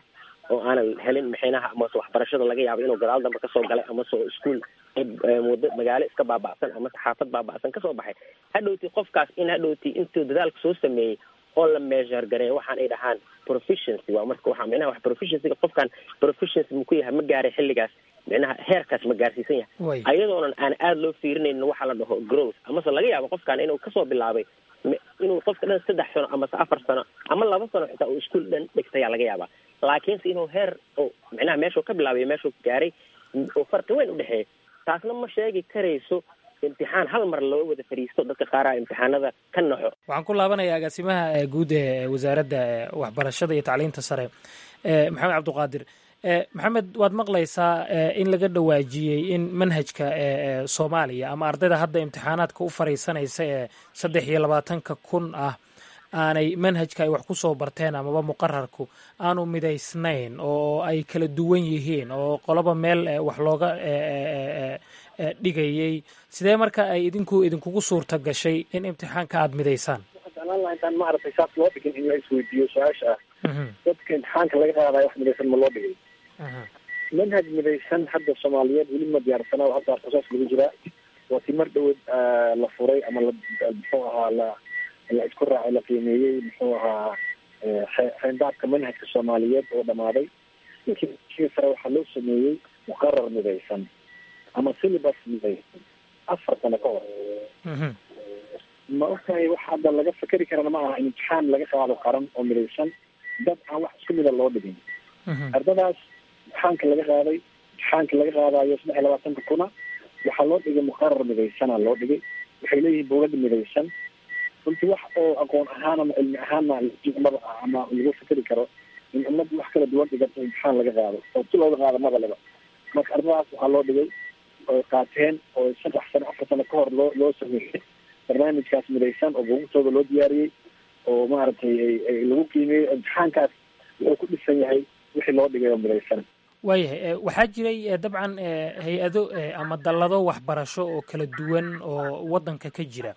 oo aanan helin maxaynaha amase waxbarashada laga yaabo inuu gadaal dambe kasoo galay amase oo iskuol muddo magaalo iska baaba'san amase xaafad baaba'san kasoo baxay hadhowti qofkaas in hadhowti intuu dadaalka soo sameeyey oo la measure gareeyo waxaan ay dhahaan proficiency waa marka waxaa micnaha wax proficiencyga qofkan proficiency muku yahay ma gaaray xilligaas micnaha heerkaas ma gaarsiisan yahay ayadoonan aan aada loo fiirinaynin waxa la dhaho growth amase laga yaabo qofkan inuu kasoo bilaabay inuu qofka dhan saddex sano amase afar sano ama laba sano xitaa uu iskuol dhan dhigtayaa laga yaabaa laakiinse inuu heer oo micnaha meeshuu ka bilaabay meeshuu gaaray oo farqi weyn udhexeeya taasna ma sheegi karayso imtixaan hal mar loo wada fadhiisto dadka qaaraha imtixaanada ka naxo waxaan ku laabanayaa agaasimaha guud ee wasaaradda waxbarashada iyo tacliinta sare maxamed cabdiqaadir maxamed waad maqlaysaa in laga dhawaajiyey in manhajka soomaaliya ama ardayda hadda imtixaanaadka u fariisanaysa ee saddex iyo labaatanka kun ah aanay manhajka ay wax ku soo barteen amaba muqararku aanu midaysnayn oo ay kala duwan yihiin oo qoloba meel wax looga dhigayay sidee marka ay idinku idinkugu suurta gashay in imtixaanka aada midaysaan jeclaan laha intaan maaragtay saas loo dhigin in la isweydiiyo su-aasha ah dadka imtixaanka laga qaadayo wax midaysan ma loo dhigay manhaj midaysan hadda soomaaliyeed weli ma diyaarsana oo hadda proces lagu jiraa waa ti mar dhawood la furay ama la muxuu ahaa la la isku raacay la qiimeeyey muxuu ahaa xeendaabka manhajka soomaaliyeed oo dhamaaday inkii sare waxaa loo sameeyey muqarar midaysan ama syllabus midaysan afar sano ka hor ma ogtahay wax hadda laga fakeri karana ma aha in imtixaan laga qaado qaran oo midaysan dad aan wax isku mida loo dhigin ardadaas imtixaanka laga qaaday imtixaanka laga qaadayo saddex iyo labaatanka kuna waxaa loo dhigay muqarar midaysana loo dhigay waxay leeyihiin bowlada midaysan runtii wax oo aqoon ahaan ama cilmi ahaanna maba ama lagu fikeri karo in ummad wax kala duwan dhigato imtixaan laga qaado oo si looga qaado maba leba marka ardadaas waxaa loo dhigay oy qaateen oo saddex sano afar sano ka hor loo loo sameeyey barnaamijkaas midaysan oo buugtooda loo diyaariyey oo maaragtay lagu qiimeeyey imtixaankaas wuxuu ku dhisan yahay wixii loo dhigay oo midaysan waayahay waxaa jiray dabcan hay-ado ama dallado waxbarasho oo kala duwan oo waddanka ka jira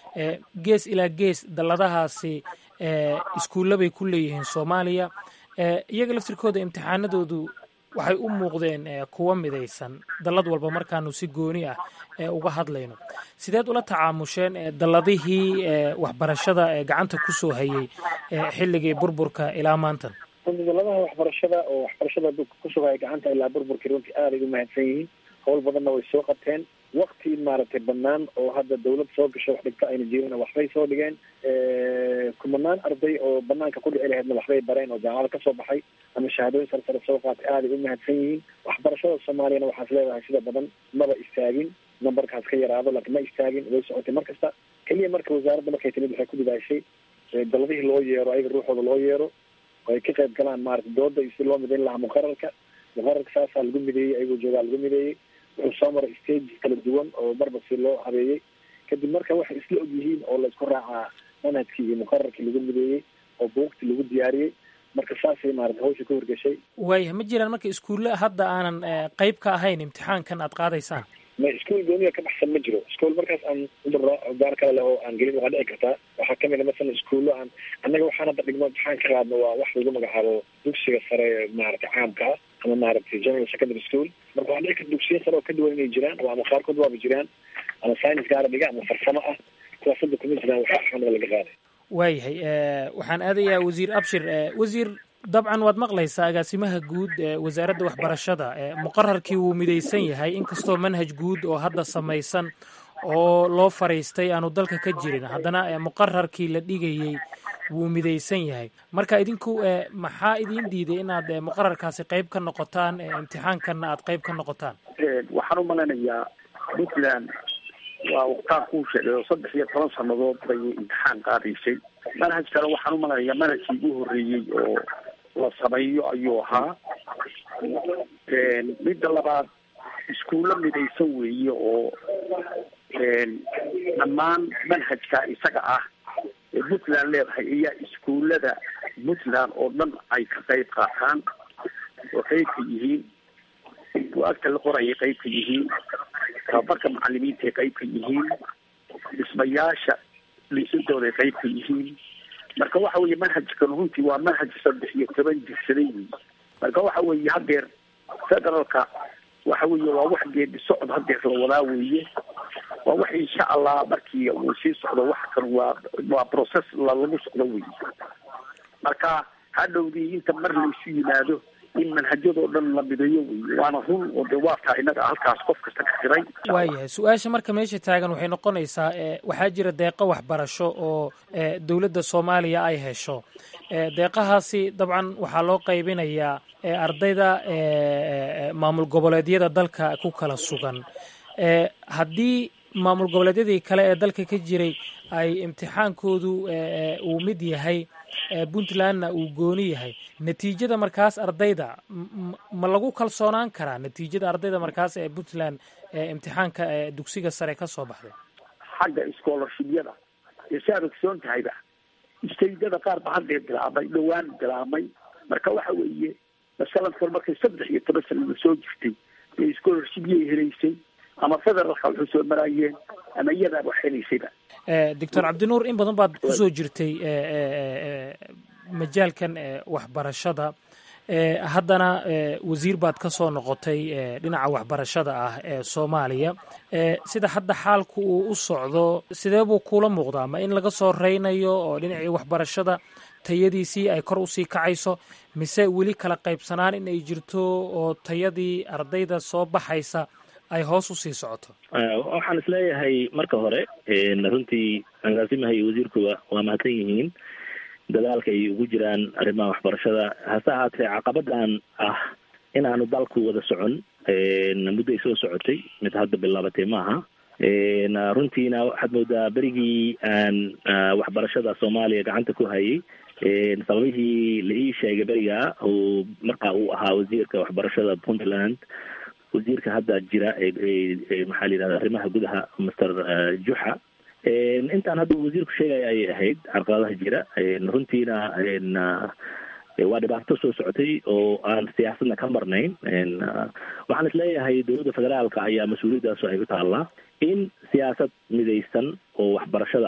gees ilaa gees dalladahaasi iskuulla bay ku leeyihiin soomaaliya iyaga laftirkooda imtixaanadoodu waxay u muuqdeen kuwa midaysan dallad walba markaanu si gooni ah uga hadlayno sideed ula tacaamusheen dalladihii waxbarashada gacanta kusoo hayay xilligii burburka ilaa maantan runtii dalladaha waxbarashada oo waxbarashada kusoo hayay gacanta ilaa burburkii runtii aaday u mahadsan yihiin howl badanna way soo qabteen wakti maaragtay banaan oo hadda dawlad soo gasho wax dhigto ayna jirin waxbay soo dhigeen kumanaan arday oo banaanka ku dhici lahaydna waxbay bareen oo jaamacada kasoo baxay ama shahaadooyin sare sare soo qaatay aaday u mahadsan yihiin waxbarashada soomaaliyana waxaas leedahay sida badan maba istaagin numberkaas ka yaraado laakiin ma istaagin way socotay mar kasta keliya marka wasaaradda markay timid waxay ku dadaashay daladihii loo yeero ayaga ruuxooda loo yeero oo ay ka qayb galaan maaragtay dooda iyo si loo midayn lahaa muqararka muqararka saasaa lagu mideeyey ayagoo joogaa lagu mideeyey wuxuu soo maray stages kala duwan oo marba si loo habeeyey kadib marka waxay isla og yihiin oo la isku raacaa manhajkii iyo muqararkii lagu mideeyey oo buugtii lagu diyaariyey marka saasay maarata hawsha ka horgeshay waayahay ma jiraan marka iskuulle hadda aanan qeyb ka ahayn imtixaankan aad qaadaysaan ma iskuol gooniga ka baxsan ma jiro iskuol markaas aan udaro gaar kale leh oo aan gelin waxaa dhici kartaa waxaa kamid a masalan iskuullo aan annaga waxaan hadda dhigno imtixaan ka qaadno waa wax lagu magacaabo dugsiga sare maaragtay caamka ah ama maaragtay general secondary school marka waxaa dhici karta dugsiya sare oo ka duwan inay jiraan oo ama qaarkood waaba jiraan ama science gaara dhiga ama farsamo ah kuwaas hadda kuma jiraan waxa axmada laga qaaday waayahay waxaan aadayaa wasiir abshir wasiir dabcan waad maqlaysaa agaasimaha guud ee wasaaradda waxbarashada muqararkii wuu midaysan yahay inkastoo manhaj guud oo hadda samaysan oo loo fariistay aanu dalka ka jirin haddana muqararkii la dhigayey wuu midaysan yahay marka idinku maxaa idin diiday inaad muqararkaasi qayb ka noqotaan imtixaankanna aad qayb ka noqotaan waxaan u malaynayaa puntland waa waqtaan kuu sheegay oo saddex iyo toban sanadood bay imtixaan qaadaysay manhajkana waxaan u malaynayaa manhajkii ugu horreeyey oo la sameeyo ayuu ahaa midda labaad iskuulo midaysan weeye oo dhammaan manhajka isaga ah ee puntland leedahay ayaa iskuullada puntland oo dhan ay ka qayb qaataan oo qayb ka yihiin bu-aagta la qorayay qayb ka yihiin tababarka macalimiinta ay qayb ka yihiin dhismayaasha liisadooda ay qayb ka yihiin marka waxa weeye manhajkan runtii waa manhaj saddex iyo toban jirsaday wey marka waxa weeye hadeer federaalka waxa weeye waa wax geedi socod hadeer la wadaa weeye waa wax insha allah markii uu sii socdo wax kan waa waa process lagu socdo weeye marka hadhowdii inta mar laysu yimaado in manhajyadoo dhan la mideeyo wey waana run oo de waa taa innaga halkaas qof kasta ka xiray waayahay su-aasha marka meesha taagan waxay noqonaysaa waxaa jira deeqo waxbarasho oo dowladda soomaaliya ay hesho deeqahaasi dabcan waxaa loo qaybinayaa ardayda maamul goboleedyada dalka ku kala sugan haddii maamul goboleedyadii kale ee dalka ka jiray ay imtixaankoodu uu mid yahay puntlandna uu gooni yahay natiijada markaas ardayda ma lagu kalsoonaan karaa natiijada ardayda markaas ee puntland imtixaanka dugsiga sare ka soo baxday xagga scholarshibyada ee si aad ogsoon tahayba istaydada qaar ba haddee bilaabmay dhowaan bilaabmay marka waxa weeye masalan kor markay saddex iyo toban sanada soo jirtay ee scholarshibyay helaysay ama federaalka waxu soo maraayeen ama iyadaaba wax helaysayba doctor cabdinuur in badan baad kusoo jirtay majaalkan waxbarashada haddana wasiir baad ka soo noqotay dhinaca waxbarashada ah ee soomaaliya sida hadda xaalku uu u socdo sidee buu kuula muuqdaa ma in laga soo reynayo oo dhinacii waxbarashada tayadiisii ay kor usii kacayso mise weli kala qaybsanaan in ay jirto oo tayadii ardayda soo baxaysa ay hoos usii socoto waxaan isleeyahay marka hore runtii agaasimaha iyo wasiirkuba waa mahadsan yihiin dadaalka ay ugu jiraan arrimaha waxbarashada hase ahaatee caqabadan ah in aanu dalku wada socon muddo ay soo socotay mid hadda bilaabatay maaha runtiina waxaad moodaa berigii aan waxbarashada soomaaliya gacanta ku hayay sababihii la ii sheegay beriga oo marka uu ahaa wasiirka waxbarashada puntland wasiirka hadda jira ee maxaa la yidhahda arrimaha gudaha master juxa intaan hadda wasiirku sheegaya ayay ahayd carqaladaha jira runtiina waa dhibaato soo socotay oo aan siyaasadna ka marnayn waxaan isleeyahay dowladda federaalka ayaa mas-uuliyaddaas ay u taallaa in siyaasad midaysan oo waxbarashada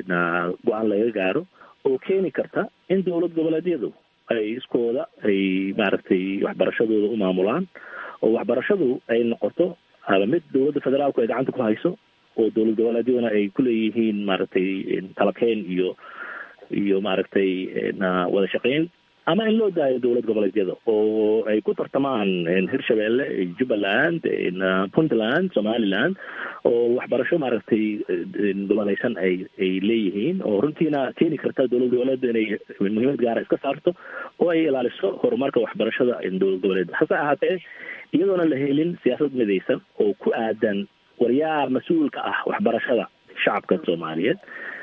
go-aan laga gaaro oo keeni karta in dowlad goboleedyadu ay iskooda ay maaragtay waxbarashadooda u maamulaan oo waxbarashadu ay noqoto mid dowladda federaalku ay gacanta ku hayso oo dowlad goboleedyaduna ay kuleeyihiin maaragtay talakeen iyo iyo maaragtay wada shaqeyn ama in loo daayo dowlad goboleedyada oo ay ku tartamaan hirshabelle jubbaland puntland somaliland oo waxbarasho maaragtay goboleysan ay ay leeyihiin oo runtiina keeni karta dowlad goboleedda inay muhiimad gaara iska saarto oo ay ilaaliso horumarka waxbarashada dowlad goboleedda hase ahaatee iyadoona la helin siyaasad midaysan oo ku aadan waryaa mas-uulka ah waxbarashada shacabka soomaaliyeed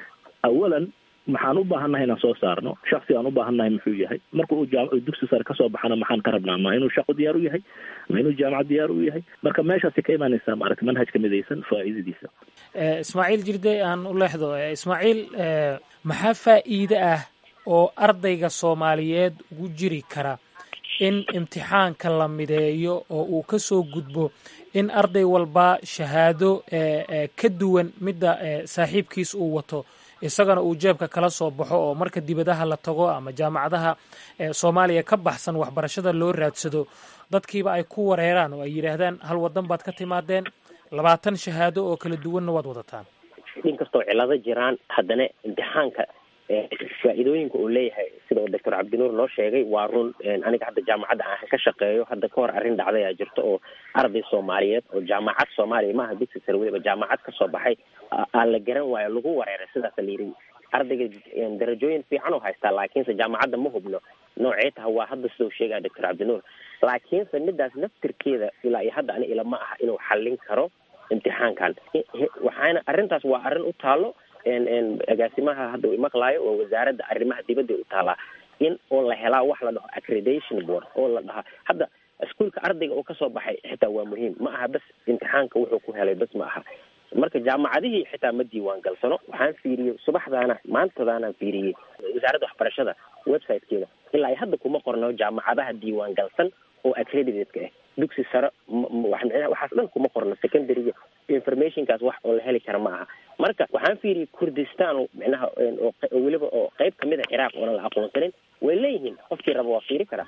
awalan maxaan u baahannahay inaan soo saarno shaksi aan u baahannahay muxuu yahay marka uu jaam dugsi sare kasoo baxana maxaan ka rabnaa ma inuu shaqo diyaar u yahay ma inuu jaamacad diyaar u yahay marka meeshaasi ka imaanaysaa maaragta manhajka midaysan faa'iidadiisa ismaaciil jirde aan u leexdo ismaaciil maxaa faa'iide ah oo ardayga soomaaliyeed ugu jiri kara in imtixaanka la mideeyo oo uu ka soo gudbo in arday walba shahaado ka duwan midda saaxiibkiis uu wato isagana uu jeebka kala soo baxo oo marka dibadaha la tago ama jaamacadaha soomaaliya ka baxsan waxbarashada loo raadsado dadkiiba ay ku wareeraan oo ay yidhaahdaan hal wadan baad ka timaadeen labaatan shahaado oo kala duwanna waad wadataan inkastoo cilado jiraan haddana imtixaanka faa-iidooyinka uu leeyahay sida uu doctor cabdinuur noo sheegay waa run aniga hadda jaamacadda aan ka shaqeeyo hadda ka hor arrin dhacday aa jirto oo arday soomaaliyeed oo jaamacad soomaaliya maaha dugsi sare weliba jaamacad kasoo baxay aan la garan waayo lagu wareeray sidaasa la yidhi ardayga darajooyin fiican oo haystaa laakiinse jaamacadda ma hubno noocee taha waa hadda sida uu sheegaya doctor cabdinuur laakiinse midaas naftirkeeda ilaa iyo hadda ani ilama aha inuu xallin karo imtixaankan waxaana arrintaas waa arrin u taalo agaasimaha hadda uu imaqlaayo oo wasaaradda arrimaha dibadda u taalaa in oo la helaa wax la dhaho accreditation board oo la dhahaa hadda iskuolka ardayga oo kasoo baxay xitaa waa muhiim ma aha bas imtixaanka wuxuu ku helay bas ma aha marka jaamacadihii xitaa ma diiwaan galsano waxaan fiiriyey subaxdaana maantadaanaan fiiriyey wasaaradda waxbarashada websitekeeda ilaa ay hadda kuma qorno jaamacadaha diiwaan galsan oo accredited-ka ah dugsi sare waxaas dhan kuma qorno secondaryga informationkaas wax oo la heli kara ma aha marka waxaan fiiriyey kurdistan micnaha oo weliba oo qeyb kamid a ciraaq oonan la aqoonsanin way leeyihiin qofkii raba waa fiiri karaa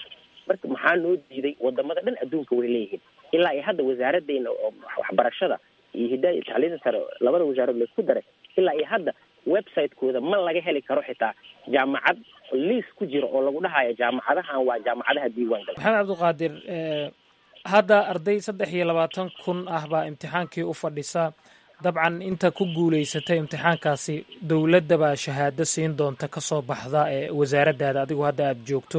marka maxaa noo diiday wadamada dhan adduunka way leeyihiin ilaa iyo hadda wasaaraddeena oo waxbarashada iyo hidaaya iyo tacliinta sare labada wasaarad laisku daray ilaa iyo hadda website-kooda ma laga heli karo xitaa jaamacad liis ku jira oo lagu dhahayo jaamacadahan waa jaamacadaha diiwaan gala maxamed cabdiqaadir hadda arday saddex iyo labaatan kun ah baa imtixaankii u fadhisa dabcan inta ku guulaysatay imtixaankaasi dowladda baa shahaado siin doonta ka soo baxda ee wasaaraddaada adigu hadda aada joogto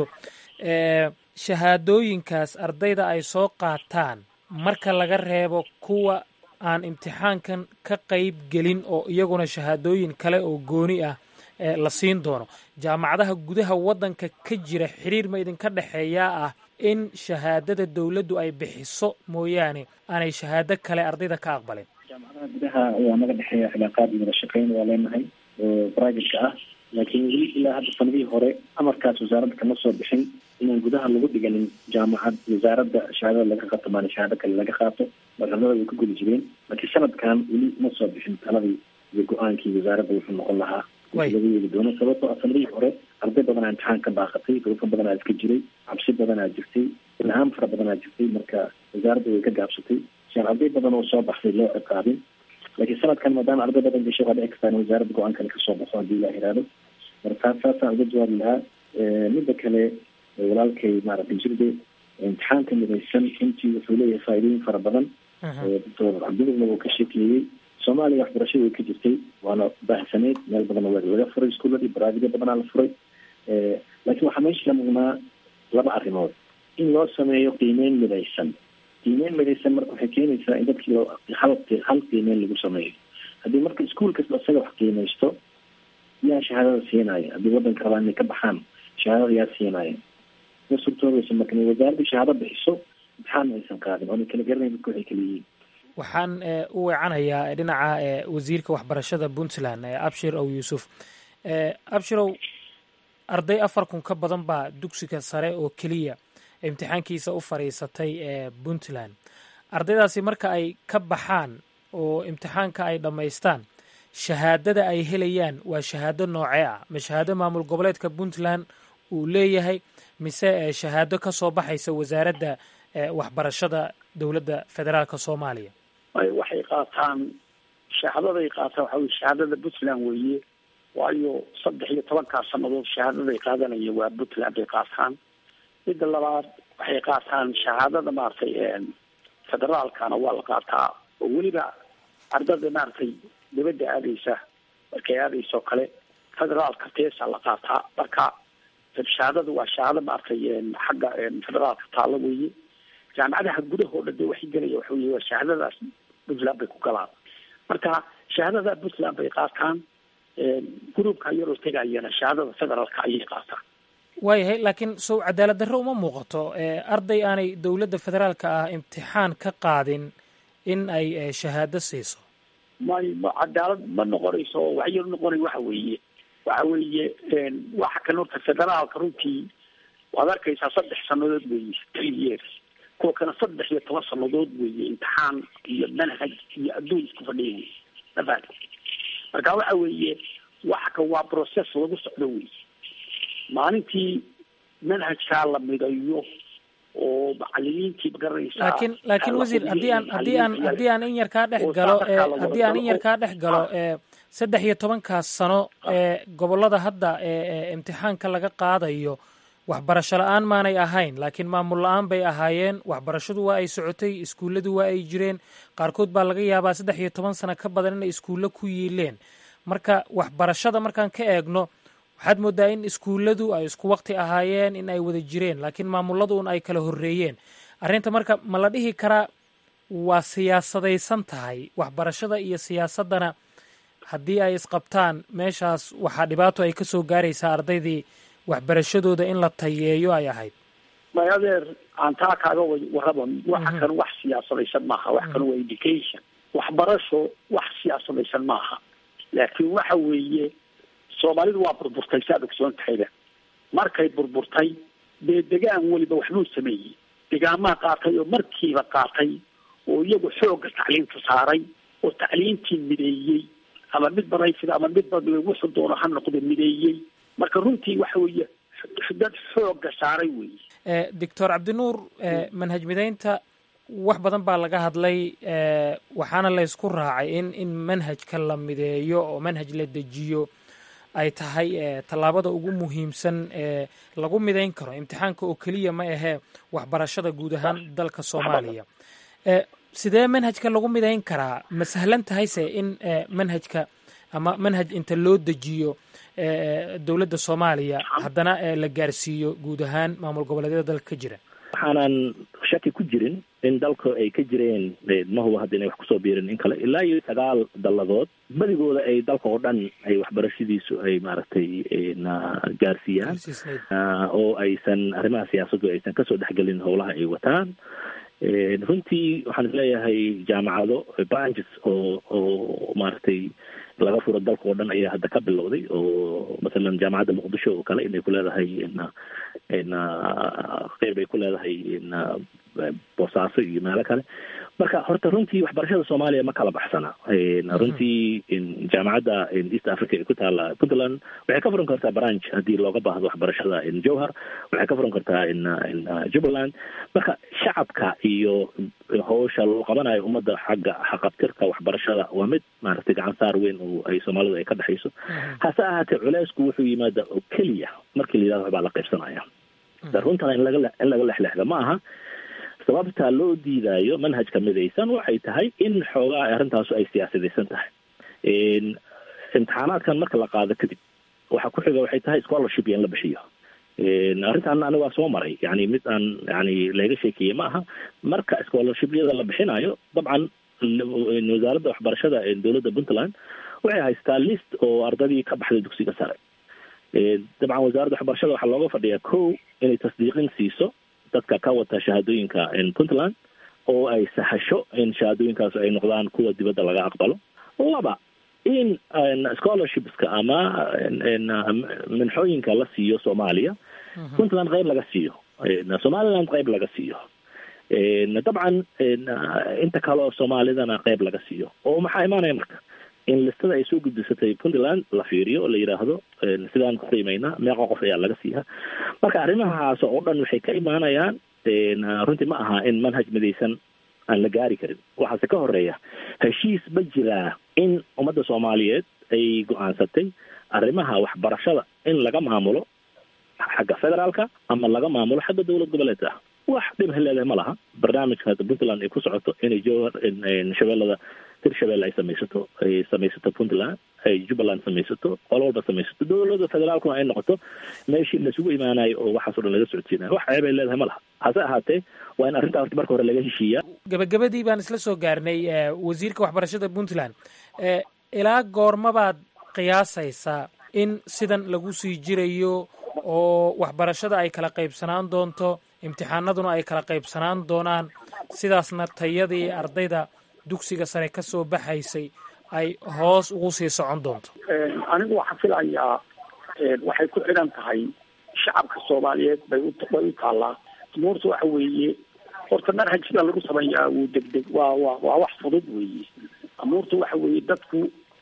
shahaadooyinkaas ardayda ay soo qaataan marka laga reebo kuwa aan imtixaankan ka qayb gelin oo iyaguna shahaadooyin kale oo gooni ah la siin doono jaamacadaha gudaha waddanka ka jira xiriir ma idinka dhexeeyaa ah in shahaadada dowladdu ay bixiso mooyaane aanay shahaado kale ardayda ka aqbalin jaamacadaha gudaha ayaa naga dhexeeya cilaaqaad iyo wada shaqeyn waa leenahay oo private-ka ah laakiin weli ilaa hadda sanadihii hore amarkaas wasaaradda kama soo bixin inaan gudaha lagu dhiganin jaamacad wasaaradda shahaadada laga qaato maana shahaado kale laga qaato marxaladada way ku guli jireen laakiin sanadkan weli ma soo bixin taladii iyo go-aankii wasaaradda wuxuu noqon lahaa laga yeeli doono sababtoo ah sanadihii hore arday badanaa imtixaan ka baaqatay duruufo badanaa iska jiray cabsi badanaa jirtay ilhaan fara badanaa jirtay marka wasaaradda way ka gaabsatay siaan arday badan oo soo baxday loo ciqaabin laakiin sanadkan maadaama arday badan gashay waa dhici kartaa in wasaaradda go-aan kale kasoo baxo haddii ilaa iraado marka taas saasaan uga jawaabi lahaa midda kale walaalkay maaragtay jirde imtixaanka midaysan runtii wuxuu leeyahay faa'iidooyin fara badan doctor cabdilugna wuu ka sheekeeyey soomaaliya waxbarashada way ka jirtay waana baahsaneyd meel badanna waa laga furay iskuuladii baraadiga badanaa la furay laakiin waxaa meesha ka muuqnaa laba arrimood in loo sameeyo qiimeyn midaysan qiimeyn midaysan marka waxay keenaysaa in dadkii loo hal hal qiimeyn lagu sameeyo haddii marka iskuul kasta isaga wax qiimeysto yaa shahaadada siinaya haddii waddanka rabaa inay ka baxaan shahaadada yaa siinaya ma suurtoobaysa marka inay wasaaradda shahaado bixiso imtixaan aysan qaadin oona kala garanayn dadka waxay kala yihiin waxaan u weecanayaa dhinaca wasiirka waxbarashada puntland abshir ow yuusuf abshirow arday afar kun ka badan baa dugsiga sare oo keliya imtixaankiisa u fadhiisatay ee puntland ardaydaasi marka ay ka baxaan oo imtixaanka ay dhammaystaan shahaadada ay helayaan waa shahaado noocee ah ma shahaado maamul goboleedka puntland uu leeyahay mise shahaado ka soo baxaysa wasaaradda waxbarashada dowladda federaalka soomaaliya waxay qaataan shahaadaday qaataan waxa weye shahaadada puntland weeye waayo saddex iyo tobankaa sanadood shahaadaday qaadanaya waa puntland bay qaataan midda labaad waxay qaataan shahaadada maaragtay federaalkana waa la qaataa oo weliba ardada maaragtay dibadda aadaysa markay aadaysa oo kale federaalka teesa la qaataa marka shahaadada waa shahaado maaragtay xagga federaalka taalo weeye jaamacadaha gudahoo dhan de waxay gelaya waxa weye waa shahaadadaas puntland bay ku galaan marka shahaadada puntland bay qaataan gruubka yaroo tegayana shahaadada federaalka ayay qaataan waayahay laakiin sow cadaalad darro uma muuqato arday aanay dowladda federaalka ah imtixaan ka qaadin in ay shahaado siiso may ma cadaalad ma noqonayso waxyar noqonay waxa weeye waxa weeye waxa kan horta federaalka runtii waad arkaysaa saddex sanadood weeye three years kuwa kana saddex iyo toban sanadood weeye imtixaan iyo manhaj iyo adduun isku fadhiya mafahad marka waxa weeye waxa kan waa process lagu socdo wey maalintii manhajkaa la midayo oo macalimiintii magaranaysaa laakiin laakiin wasiir haddii aan haddii aan haddii aan in yar kaa dhex galo haddii aan in yar kaa dhex galo saddex iyo tobankaas sano ee gobollada hadda ee imtixaanka laga qaadayo waxbarasho la-aan maanay ahayn laakiin maamul la-aan bay ahaayeen waxbarashadu waa ay socotay iskuulladu waa ay jireen qaarkood baa laga yaabaa saddex iyo toban sano ka badan inay iskuullo ku yiileen marka waxbarashada markaan ka eegno waxaad moodaa in iskuulladu ay isku waqti ahaayeen in ay wada jireen laakiin maamuladuun ay kala horreeyeen arrinta marka ma la dhihi karaa waa siyaasadaysan tahay waxbarashada iyo siyaasaddana haddii ay isqabtaan meeshaas waxaa dhibaato ay ka soo gaaraysaa ardaydii waxbarashadooda in la tayeeyo ay ahayd may adeer aan taa kaaga warraba waxa kan wax siyaasadaysan maaha wax kan waa education waxbarasho wax siyaasadaysan maaha laakiin waxa weeye soomaalidu waa burburtay saad ogsoon tahayba markay burburtay dee degaan weliba waxbuu sameeyey degaamaha qaatay oo markiiba qaatay oo iyagu xoogga tacliinta saaray oo tacliintii mideeyey ama mid barayfida ama mid wuxuu doono ha noqdo mideeyey marka runtii waxa weeye dad xooga saaray weeye doctor cabdinuur manhaj midaynta wax badan baa laga hadlay waxaana laysku raacay in in manhajka la mideeyo oo manhaj la dejiyo ay tahay tallaabada ugu muhiimsan ee lagu midayn karo imtixaanka oo keliya ma ahee waxbarashada guud ahaan dalka soomaaliya sidee manhajka lagu midayn karaa ma sahlan tahayse in manhajka ama manhaj inta loo dejiyo dowladda soomaaliya haddana la gaarsiiyo guud ahaan maamul goboleedyada dalka ka jira waxaanan shaki ku jirin in dalka ay ka jireen mahuba hadda inay wax kusoo biirin in kale ilaa iyo sagaal dalladood badigooda ay dalka oo dhan ay waxbarashadiisu ay maaragtay na gaarsiiyaan oo aysan arrimaha siyaasaddu aysan kasoo dhexgelin howlaha ay wataan runtii waxaan isleeyahay jaamacado branches oo oo maaragtay laga furo dalka oo dhan ayaa hadda ka bilowday oo masalan jaamacadda muqdisho oo kale inay ku leedahay na na qeyb ay ku leedahay na boosaaso iyo meelo kale marka horta runtii waxbarashada soomaaliya ma kala baxsana runtii jaamacadda east africa ee ku taala puntland waxay ka furan kartaa branch haddii looga baahdo waxbarashada jowhar waxay ka furan kartaa jubbaland marka shacabka iyo howsha loo qabanayo ummadda xagga xaqabtirka waxbarashada waa mid maaragtay gacan saar weyn oo ay soomaalidu ay ka dhexayso hase ahaatee culeysku wuxuu yimaada oo keliya markii la yidhahdo waxbaa la qaybsanaya runtana in laga in laga lexlexda ma aha sababta loo diidaayo manhajka midaysan waxay tahay in xoogaa arrintaasu ay siyaasadaysan tahay imtixaanaadkan marka la qaado kadib waxa ku xiga waxay tahay scholarship iyo in la bixiyo arrintan aniga waa soo maray yani mid aan yani laga sheekeeye ma aha marka scholarshipyada la bixinayo dabcan wasaaradda waxbarashada dowladda puntland waxay haystaa list oo ardadii ka baxday dugsiga sare dabcan wasaaradda waxbarashada waxaa looga fadhiyaa ko inay tasdiiqin siiso dadka ka wata shahaadooyinka puntland oo ay sahasho in shahaadooyinkaas ay noqdaan kuwa dibadda laga aqbalo laba in scholarshipska ama minxooyinka la siiyo soomaaliya puntland qayb laga siiyo somaliland qayb laga siiyo dabcan inta kale oo soomaalidana qayb laga siiyo oo maxaa imaanaya marka in listada ay soo gudbisatay puntland la fiiriyo oo la yidhaahdo sidaan ku qiimaynaa meeqa qof ayaa laga siiyaa marka arrimahaas oo dhan waxay ka imaanayaan runtii ma aha in manhaj midaysan aan la gaari karin waxaase ka horeeya heshiis ma jiraa in ummadda soomaaliyeed ay go-aansatay arrimaha waxbarashada in laga maamulo xagga federaalka ama laga maamulo xagga dowlad goboleedka ah wax dhib heleedahay ma laha barnaamijka hadda puntland ay ku socoto inay jowhar shabeellada hirshabelle ay samaysato ay samaysato puntland ay jubbaland samaysato qolo walba samaysato dowladda federaalkuna ay noqoto meeshii laisugu imaanayo oo waxaas o dhan laga socodsiinayo wax ceeb ay leedahay ma laha hase ahaatee waa in arrintaa horta marka hore laga heshiiyaa gabagabadii baan isla soo gaarnay wasiirka waxbarashada puntland ilaa goormabaad qiyaasaysaa in sidan lagu sii jirayo oo waxbarashada ay kala qaybsanaan doonto imtixaanaduna ay kala qaybsanaan doonaan sidaasna tayadii ardayda dugsiga sare ka soo baxaysay ay hoos ugu sii socon doonto anigu waxaan filayaa waxay ku xidhan tahay shacabka soomaaliyeed bay ubay u taallaa umuurta waxa weeye horta manhaj sida lagu sameeyaa wuu degdeg waa wa waa wax fudud weeye amuurta waxa weeye dadku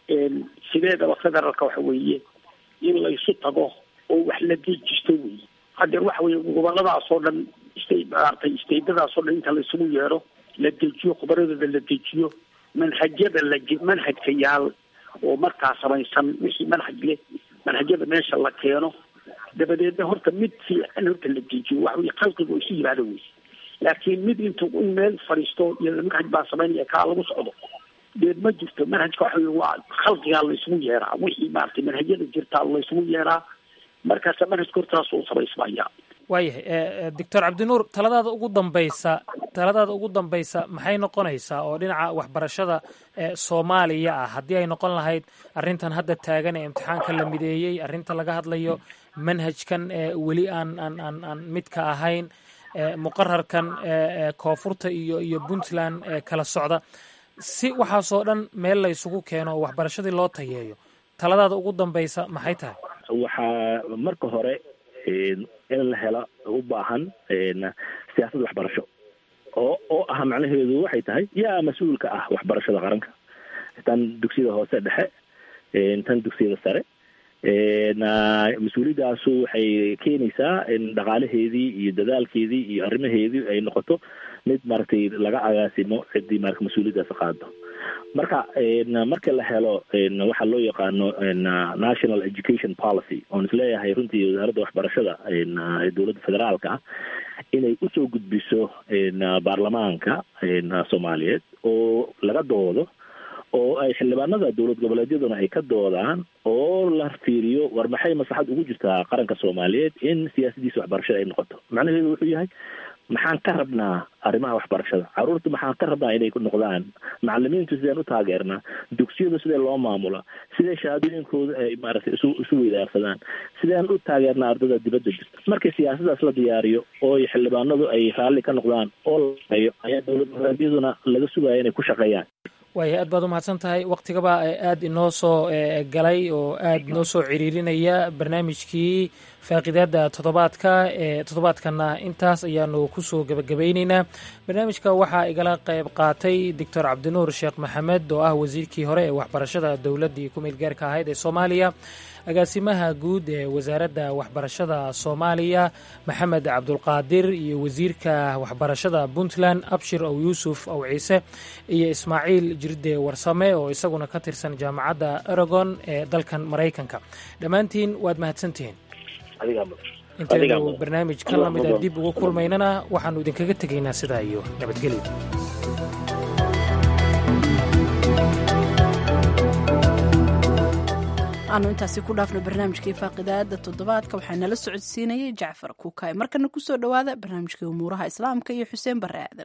sideedaba federaalka waxa weeye in laysu tago oo wax la dejisto weeye hadeer waxa weeye goboladaas oo dhan sta maaragtay staydadaas oo dhan inta laysugu yeedho la dejiyo khubaradooda la dejiyo manhajyada la manhajka yaal oo markaa samaysan wixii manhaj leh manhajyada meesha la keeno dabadeedna horta mid fiican horta la dejiyo waxa weye khalqiga oo isu yimaado wey laakiin mid intu in meel fadhiisto iyo manhaj baa samaynaya kaa lagu socdo deed ma jirto manhajka waxa weye waa khalqigaa laysugu yeeraa wixii maaragtay manhajyada jirtaa laysugu yeeraa markaasa manhajka hortaas u samaysmaya waayahay doctor cabdinuur taladaada ugu dambaysa taladaada ugu dambaysa maxay noqonaysaa oo dhinaca waxbarashada soomaaliya ah haddii ay noqon lahayd arrintan hadda taagan ee imtixaanka la mideeyey arrinta laga hadlayo manhajkan weli aan aan aan aan midka ahayn muqararkan koonfurta iyo iyo puntland kala socda si waxaasoo dhan meel laysugu keeno oo waxbarashadii loo tayeeyo taladaada ugu dambaysa maxay tahay waxaa marka hore in la helo u baahan siyaasad waxbarasho oo oo ah macnaheedu waxay tahay yaa mas-uulka ah waxbarashada qaranka tan dugsiyada hoose dhexe tan dugsiyada sare mas-uuliyadaasu waxay keenaysaa in dhaqaalaheedii iyo dadaalkeedii iyo arrimaheedii ay noqoto mid maaragtay laga agaasimo ciddii marka mas-uuliyaddaas qaado marka marka la helo waxaa loo yaqaano national education policy oon isleeyahay runtii wasaaradda waxbarashada ee dowladda federaalka ah inay usoo gudbiso baarlamaanka soomaaliyeed oo laga doodo oo ay xildhibaanada dowlad goboleedyaduna ay ka doodaan oo la fiiriyo war maxay maslaxad ugu jirtaa qaranka soomaaliyeed in siyaasadiisa waxbarashada ay noqoto macnaheedu wuxuu yahay maxaan ka rabnaa arrimaha waxbarashada caruurta maxaan ka rabnaa inay noqdaan macalimiintu sideen u taageernaa dugsiyada sidee loo maamula sidee shahaadooyinkooda ay maaragtay isu isu weydaarsadaan sideen u taageernaa ardada dibadda jirta markii siyaasadaas la diyaariyo oo xildhibaanadu ay raalli ka noqdaan oo la shaqeeyo ayaa dowlad goboleedyaduna laga sugaya inay ku shaqeeyaan waaya aad baad umahadsan tahay waktigaba aada inoo soo galay oo aada inoo soo ciriirinaya barnaamijkii faaqidaada toddobaadka ee toddobaadkana intaas ayaanu kusoo gebagabayneynaa barnaamijka waxaa igala qayb qaatay doctor cabdinuur sheekh maxamed oo ah wasiirkii hore ee waxbarashada dowladdii ku meelgaarka ahayd ee soomaaliya agaasimaha guud ee wasaaradda waxbarashada soomaaliya maxamed cabdulqaadir iyo wasiirka waxbarashada puntland abshir ow yuusuf ow ciise iyo ismaaciil jirde warsame oo isaguna ka tirsan jaamacadda aragon ee dalkan maraykanka dhammaantiin waad mahadsantihiin intaynu barnaamij ka lamida dib ugu kulmaynana waxaanu idinkaga tegaynaa sidaa iyo nabadgelyo aanu intaasi ku dhaafno barnaamijkii faaqidaada toddobaadka waxaa nala socodsiinayay jacfar kuukay markana kusoo dhowaada barnaamijkii umuuraha islaamka iyo xuseen bare aadan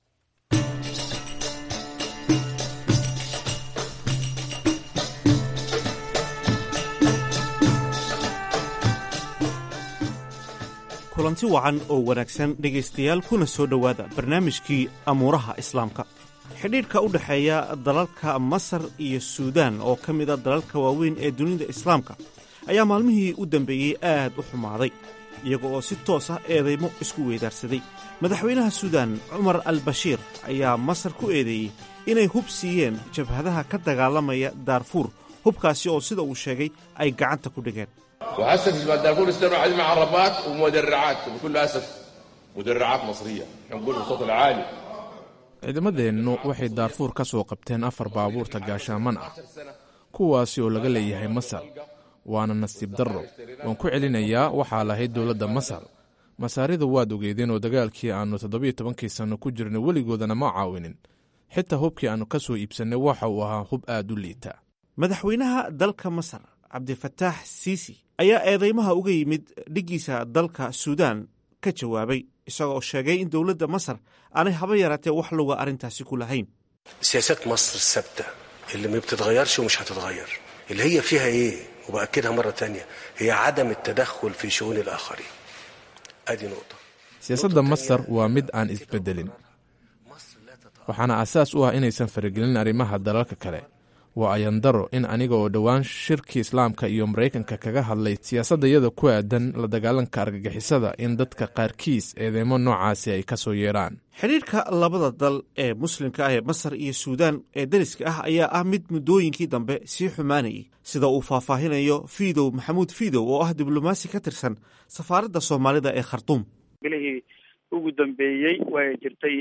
kulanti wacan oo wanaagsan dhegaystayaal kuna soo dhowaada barnaamijkii amuuraha islaamka xidhiidhka u dhexeeya dalalka masar iyo suudaan oo ka mida dalalka waaweyn ee dunida islaamka ayaa maalmihii u dambeeyey aad u xumaaday iyaga oo si toos ah eedaymo isku weydaarsaday madaxweynaha suudaan cumar al bashiir ayaa masar ku eedeeyey inay hub siiyeen jabhadaha ka dagaalamaya daarfuur hubkaasi oo sida uu sheegay ay gacanta ku dhigeen وهسه في دارفور استنوا عندنا معربات ومدرعات بكل اسف مدرعات مصريه نقول بالصوت العالي ciidamadeennu waxay daarfuur ka soo qabteen afar baabuurta gaashaaman ah kuwaasi oo laga leeyahay masar waana nasiib darro waan ku celinayaa waxaa lahayd dowladda masar masaaridu waad ogeedeen oo dagaalkii aannu toddobiyo tobankii sanno ku jirnay weligoodana ma caawinin xitaa hubkii aannu ka soo iibsannay waxa uu ahaa hub aad u liita madaxweynaha dalka masar cabdifataax siisi ayaa eedaymaha uga yimid dhiggiisa dalka suudaan ka jawaabay isagoo sheegay in dowladda masar aanay haba yaraatee wax luga arrintaasi ku lahayn سياسات مصر الثابتة اللي ما بتتغيرش ومش هتتغير اللي هي فيها ايه وبأكدها مرة تانية هي عدم التدخل في شؤون الآخرين ادي نقطة siyaasadda masar waa mid aan isbeddelin waxaana asaas u ah inaysan faragelin arrimaha dalalka kale waa ayandaro in aniga oo dhowaan shirkii islaamka iyo maraykanka kaga hadlay siyaasaddayada ku aadan la dagaalanka argagixisada in dadka qaarkiis eedeymo noocaasi ay ka soo yeedhaan xidhiidhka labada dal ee muslimka ah ee masar iyo suudaan ee dariska ah ayaa ah mid muddooyinkii dambe sii xumaanayay sida uu faahfaahinayo fiidow maxamuud fiidow oo ah diblomaasi ka tirsan safaaradda soomaalida ee khartuum bilihii ugu dambeeyey way jirtay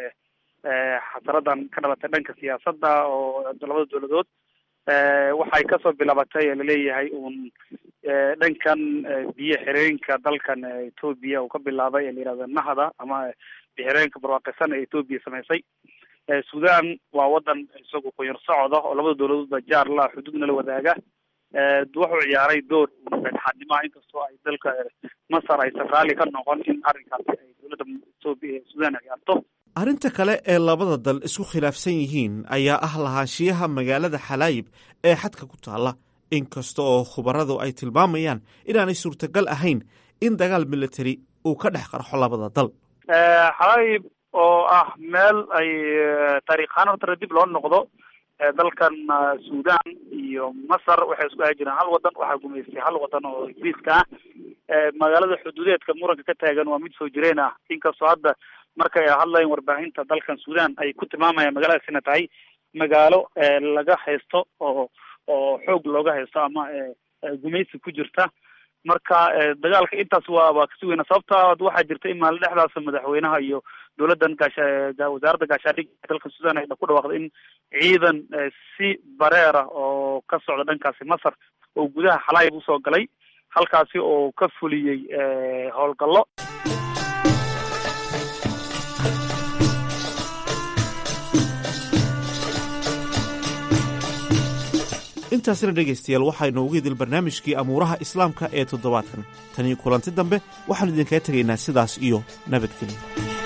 xasaradan ka dhalatay dhanka siyaasadda oo labada dowladood waxay kasoo bilaabatay laleeyahay uun dhankan biyo xireenka dalkan etoobiya uu ka bilaabay ee la yihahdo nahda ama biyo xireenka barwaaqisan ee etoobiya samaysay sudan waa wadan isagu qoyar socda oo labada dowladoodba jaar la xuduudna la wadaaga wuxuu ciyaaray door dhexaadnimaha inkastoo ay dalka masar aysan raalli ka noqon in arrinkaasi ay dowladda etoobiya sudan ciyaarto arrinta kale ee labada dal isku khilaafsan yihiin ayaa ah lahaanshiyaha magaalada xalaayib ee xadka ku taalla inkasta oo khubaradu ay tilmaamayaan inaanay suurtagal ahayn in dagaal military uu ka dhex qarxo labada dal xalaayib oo ah meel ay taariikhaan hortara dib loo noqdo dalkan sudan iyo masar waxay isku ahi jireen hal wadan waxaa gumaystay hal wadan oo ingiriiska ah magaalada xuduudeedka muranka ka taagan waa mid soo jireen ah inkastoo hadda markay hadlayan warbaahinta dalkan sudan ay ku tilmaamayaan magaaladaasina tahay magaalo laga haysto oo oo xoog looga haysto ama gumaysi ku jirta marka dagaalka intaas waa waa kasi weyna sababta waxaa jirta in maalin dhexdaas madaxweynaha iyo dowladdan gaasha wasaaradda gaashaandhigga dalka sudan ay ku dhawaaqday in ciidan si bareera oo ka socda dhankaasi masar oo gudaha xalaayb usoo galay halkaasi oo ka fuliyey howlgallo intaasina dhegaystayaal waxaynu ugu idil barnaamijkii amuuraha islaamka ee toddobaadkan tanii kulanti dambe waxaannu idinkaga tegaynaa sidaas iyo nabadgelyo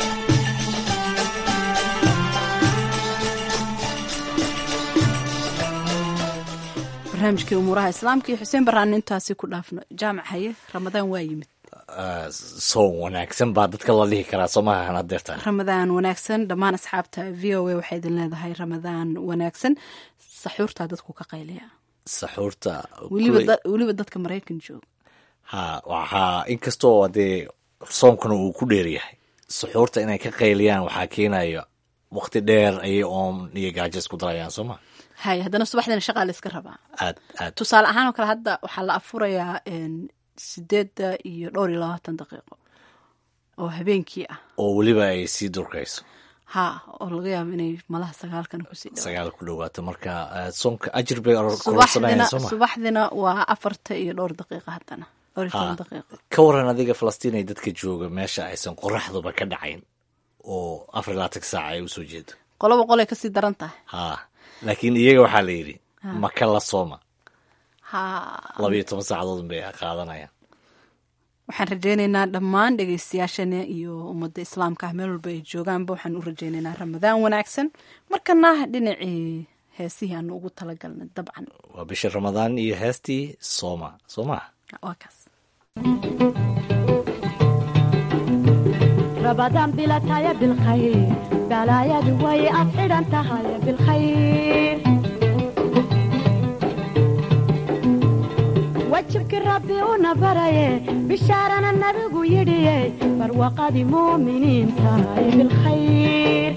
barnaamijkii umuuraha islaamka iyo xuseen baraan intaasi ku dhaafno jaamac haye ramadaan waa yimid soon wanaagsan baa dadka la dhihi karaa soo maahan hadeerta ramadaan wanaagsan dhammaan asxaabta v o a waxay idin leedahay ramadaan wanaagsan saxuurtaa dadku ka qayliya saxuurta weliba dadka maraykan jooga ha waxaa inkastoo dee soonkuna uu ku dheeryahay suxuurta inay ka qayliyaan waxaa keenaya wakti dheer ayay oon iyo gaajo isku darayaan soo ma hay haddana subaxdina shaqaa la iska rabaa aad aad tusaale ahaan oo kale hadda waxaa la afurayaa sideedda iyo dhowr iyo labaatan daqiiqo oo habeenkii ah oo weliba ay sii durkayso ha oo laga yaabo inay malaha sagaalkan kusii dhawa sagaal ku dhawaato marka soonka ajir bay subaxdina kororsanayaan soo ma subaxdina waa afarta iyo dhowr daqiiqa haddana dhowr iyo toban daqiiqo ka waran adiga falastiin ay dadka jooga meesha aysan qoraxduba ka dhacayn oo afar iyo labaatan saaca ay usoo jeedo qoloba qolay kasii daran tahay ha laakiin iyaga waxaa la yidhi maka la sooma ha labayo toban saacadood bay qaadanayaan waxaan rajaynaynaa dhammaan dhegeystayaashana iyo ummadda islaamka ah meel walba ay joogaanba waxaan u rajaynaynaa ramadaan wanaagsan markana dhinacii heesihii aanu ugu talagalnay dabcan waa bisha ramadaan iyo heestii sooma soo maha waa kaas رمضان بلا تايا بالخير بلا يا دوي أفعل أنت هاي بالخير وجهك ربي ونبري بشارنا النبي يدي برواقة مؤمنين تاي بالخير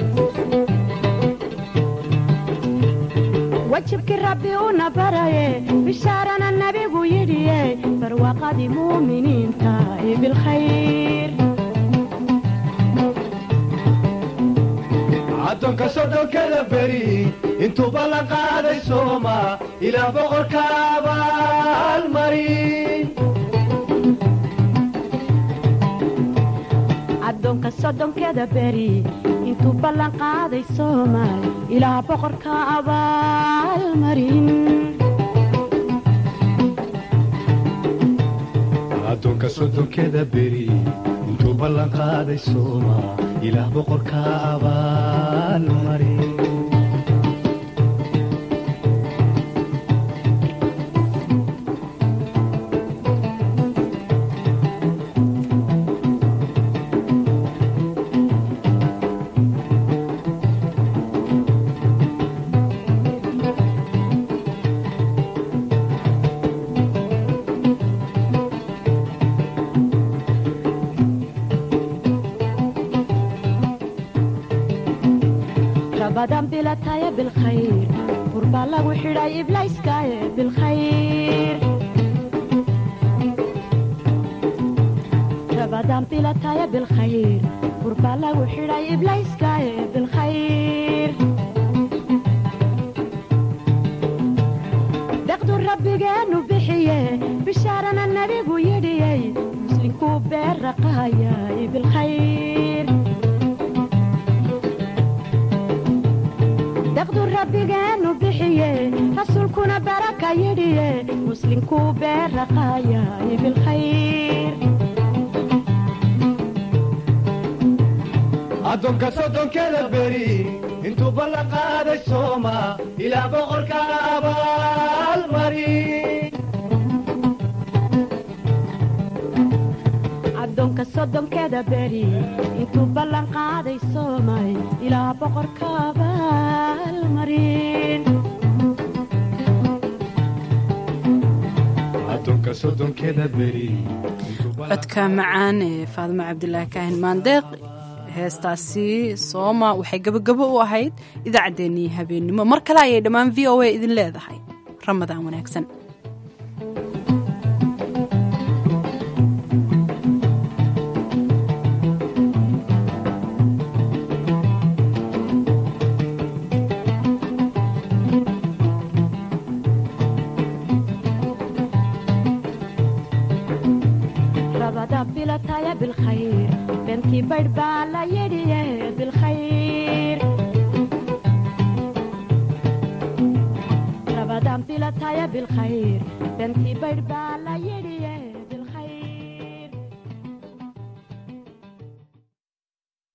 وجهك ربي ونبري بشارنا النبي يدي برواقة مؤمنين تاي بالخير addoonka soddonkada beri intuu ballan qaaday sooma ilaa boqorka abaalmarin addoonka soddonkeeda beri intuu ballan qaaday soomaal ilaa boqorka abaalmarin addoonka soddonkeda beri intuu ballan qaaday sooma ilaah boqorka abaalmarin رمضان بلا تايا بالخير قرب الله وحراي إبلايس كايا بالخير رمضان بلا تايا بالخير قرب الله وحراي إبلايس كايا بالخير دقدو ربي جانو بحيه بشارنا النبي ويدي مسلم كوبير رقايا بالخير daqdu rabbigeenu bixiye rasuulkuna baraka yidhiye muslimkuu beeraqaayay bilkhayr addoonka soddonkeda beri intuu ballan qaaday sooma ilaa boqorka abaalmarin addoonka soddonkeeda beri intuu ballan qaaday soomay ilaa boqorka abaalmarin addoonka soddonkeda beri codka macaan ee faadimo cabdilaahi kaahin maandeeq heestaasi sooma waxay gebagabo u ahayd idaacaddeenii habeennimo mar kale ayay dhammaan v o a idin leedahay ramadaan wanaagsan la yidhiye bilkhayr rabadaan bilataya bilkhayr bentii baydh baa la yidhi